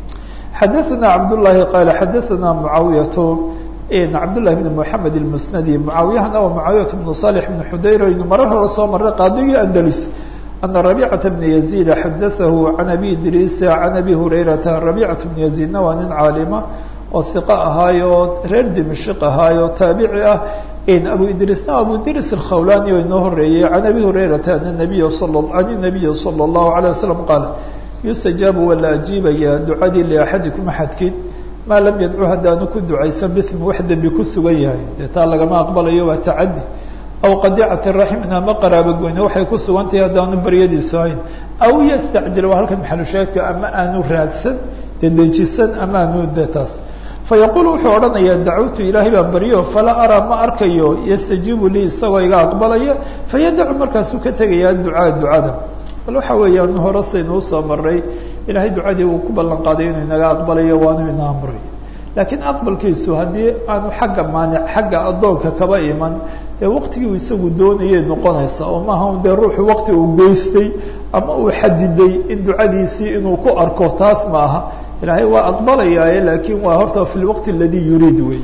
xadaثana cabdالlahi qaala xadaثana mucaawiyatu cabdالlahi bn mحamed الmusnadi mucaawiyahana waa mucaawiyat bnu صالح bn xudayr aynu marar hore soo marray qaadigii andalus ana رabيcaة بن يزيد xadaثahu can abi idriisa can abi hurayrata رabيcaة بن يزيدna waa nin caalima oo ثiqo ahaayo reer dimashq ahaayo taabici ah abu idriisna abu idris الkhawlani oo inoo horeeyey can abi hurayrata an النabiy can النabiyi salى الlahu عalيه waسلم qaal yustajaabu waa la ajiibaya ducadii liaxadikum axadkiin maa lam yadcu haddaanu ku ducaysan bim wax dembi ku sugan yahay dee taa lagama aqbalayo waa tacadi aw qadicati raxmin ama qaraabo goyne waxay ku sugan tahay haddaanu baryadiisu hayn aw yastacjil waa halkan maxalushaadka ama aanu raagsan dee dejisan ama aanu de taas fayaqul wuxuu odhanayaa dacawtu ilaahay baan baryo falaa araa ma arkayo yastajiibu lii isagoo iga aqbalaya fayadacu markaasuu ka tegayaa ducaa ducada bal waxa weeyaan hore saynuu soo maray ilaahay ducadii uu ku ballan qaaday inuu inaga aqbalayo waanu ina amray laakiin aqbalkiisu haddii aanu xagga maanic xagga addoonka kaba iman dee waqtigii uu isagu doonayay noqonaysa oo maaha dee ruuxu waqti uu geystay ama uu xadiday in ducadiisii inuu ku arko taas ma aha ilaahay waa aqbalayaaye laakiin waa horta fi lwaqti aladii yuriid wey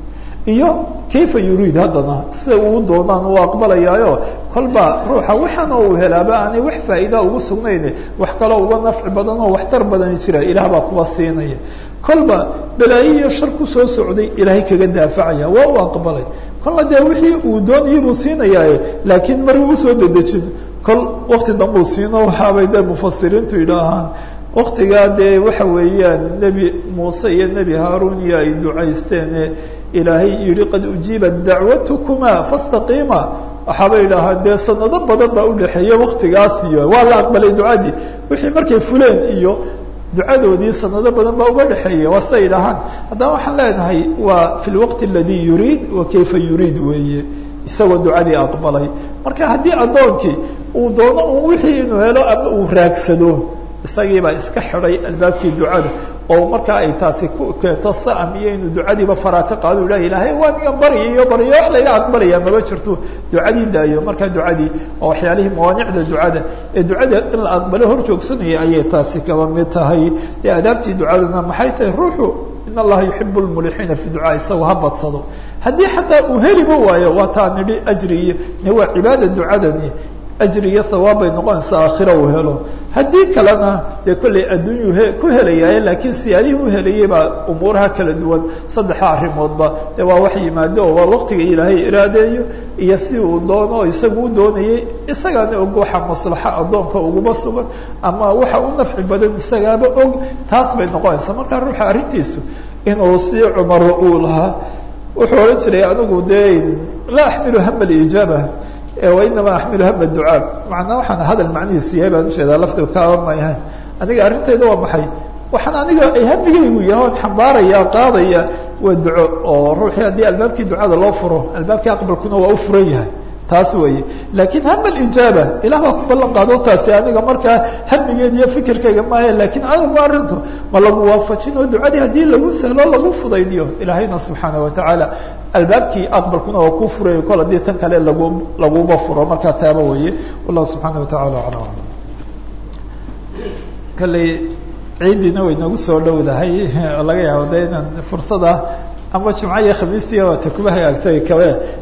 iyo kayfa yuriid haddana sida uu doonaan uu aqbalayaayo kolba ruuxa waxaana uu helaaba aanay wax faa'iida ugu sugnayn wax kaloo uga nafci badan oo waxtar badani jira ilaah baa kuwa siinaya kolba balaayo iyo shar kusoo socday ilaahay kaga daafacaya waa uu aqbalay kolna dee wixii uu doonayay buu siinayaaye laakiin mar uu usoo dedejin kol wakti dambuu siino waxaabay dee mufasiriintu yidhaahaan waktigaa dee waxa weeyaan nebi muuse iyo nebi haarun iyo ay ducaysteene ilaahay yihi qad ujiibat dacwatukuma fastaqiima waxaabay idhaahaan dee sanado badan baa udhexeeya waktigaas iyo waa la aqbalay ducadii wixii markay fuleen iyo ducadoodii sanado badan baa uga dhexeeya waa siay dhahaan haddaba waxaan leenahay waa fi lwaqti aladi yuriid wa kayfa yuriid weeye isagoo ducadii aqbalay marka haddii addoonkii uu doono un wixii inuu helo ama uu raagsado isagiibaa iska xidhay albaabkii ducada oo markaa ay taasi ku keento sa'am iyo inuu ducadiiba faraa ka qaado u lah ilaahay waa nigan baryayo baryo wax layga aqbalaya maba jirto ducadii daayo markaa ducadii oo waxyaalihii mawaanicda ducada ee ducada in la aqbalo hor joogsanaya ayay taasi kaba mid tahay dee adaabtii ducadana maxay tahay ruuxu in allaha yuxibu lmulixiina fi ducaa isagu ha badsado haddii xataa uu heliba waayo waa taa nidhi ajri iyo waa cibaada ducadani ajri iyo hawaab bay noqonaysaa aakhira uu helo haddii kalena dee kollay adduunyuu he ku helayaaye laakiin siyaadihii u helayay baa umuuraha kala duwan saddexa arrimoodba dee waa wax yimaado oo waa waqtiga ilaahay iraadeeyo iyo si uu doono isagu u doonayay isagaana og waxa maslaxa addoonka uguma sugan ama waxa u nafci badan isagaaba og taas bay noqonaysaa markaa ruuxa arrintiisu inuu si cumar uu lahaa wuxuu odhan jiray anigu dee laa axmilu hama alijaaba wainama axmilu hama ducaa macnaa waxaan hadal macnihiisu yahay baan ujeedaa lafdiga kaaba mayahay aniga arrintayda waa maxay waxaan aniga ay hamigaygu yahay oon xambaaraya qaadaya waa duco oo ruuxii haddii albaabkii ducada loo furo albaabkii aqbalkuna waa u furan yahay taas weeye laakiin hama alijaaba ilah baa ku ballan qaado taasi aniga markaa hamigeed iyo fikirkayga maayo lakiin anigu arrintu ma lagu waafajin oo ducadii haddii lagu sahlo lagu fudaydiyo ilaahayna subxaana watacaala albaabkii aqbalkuna waa kuu furayo kol haddii tan kale lagu laguba furo markaa taaba weeye wallahu subxaana watacaala aclam kalley ciidiina way nagu soo dhowdahay oo laga yaabo de inaan fursada ama jumco iyo khamiistiya waata kuba hagaagto kabe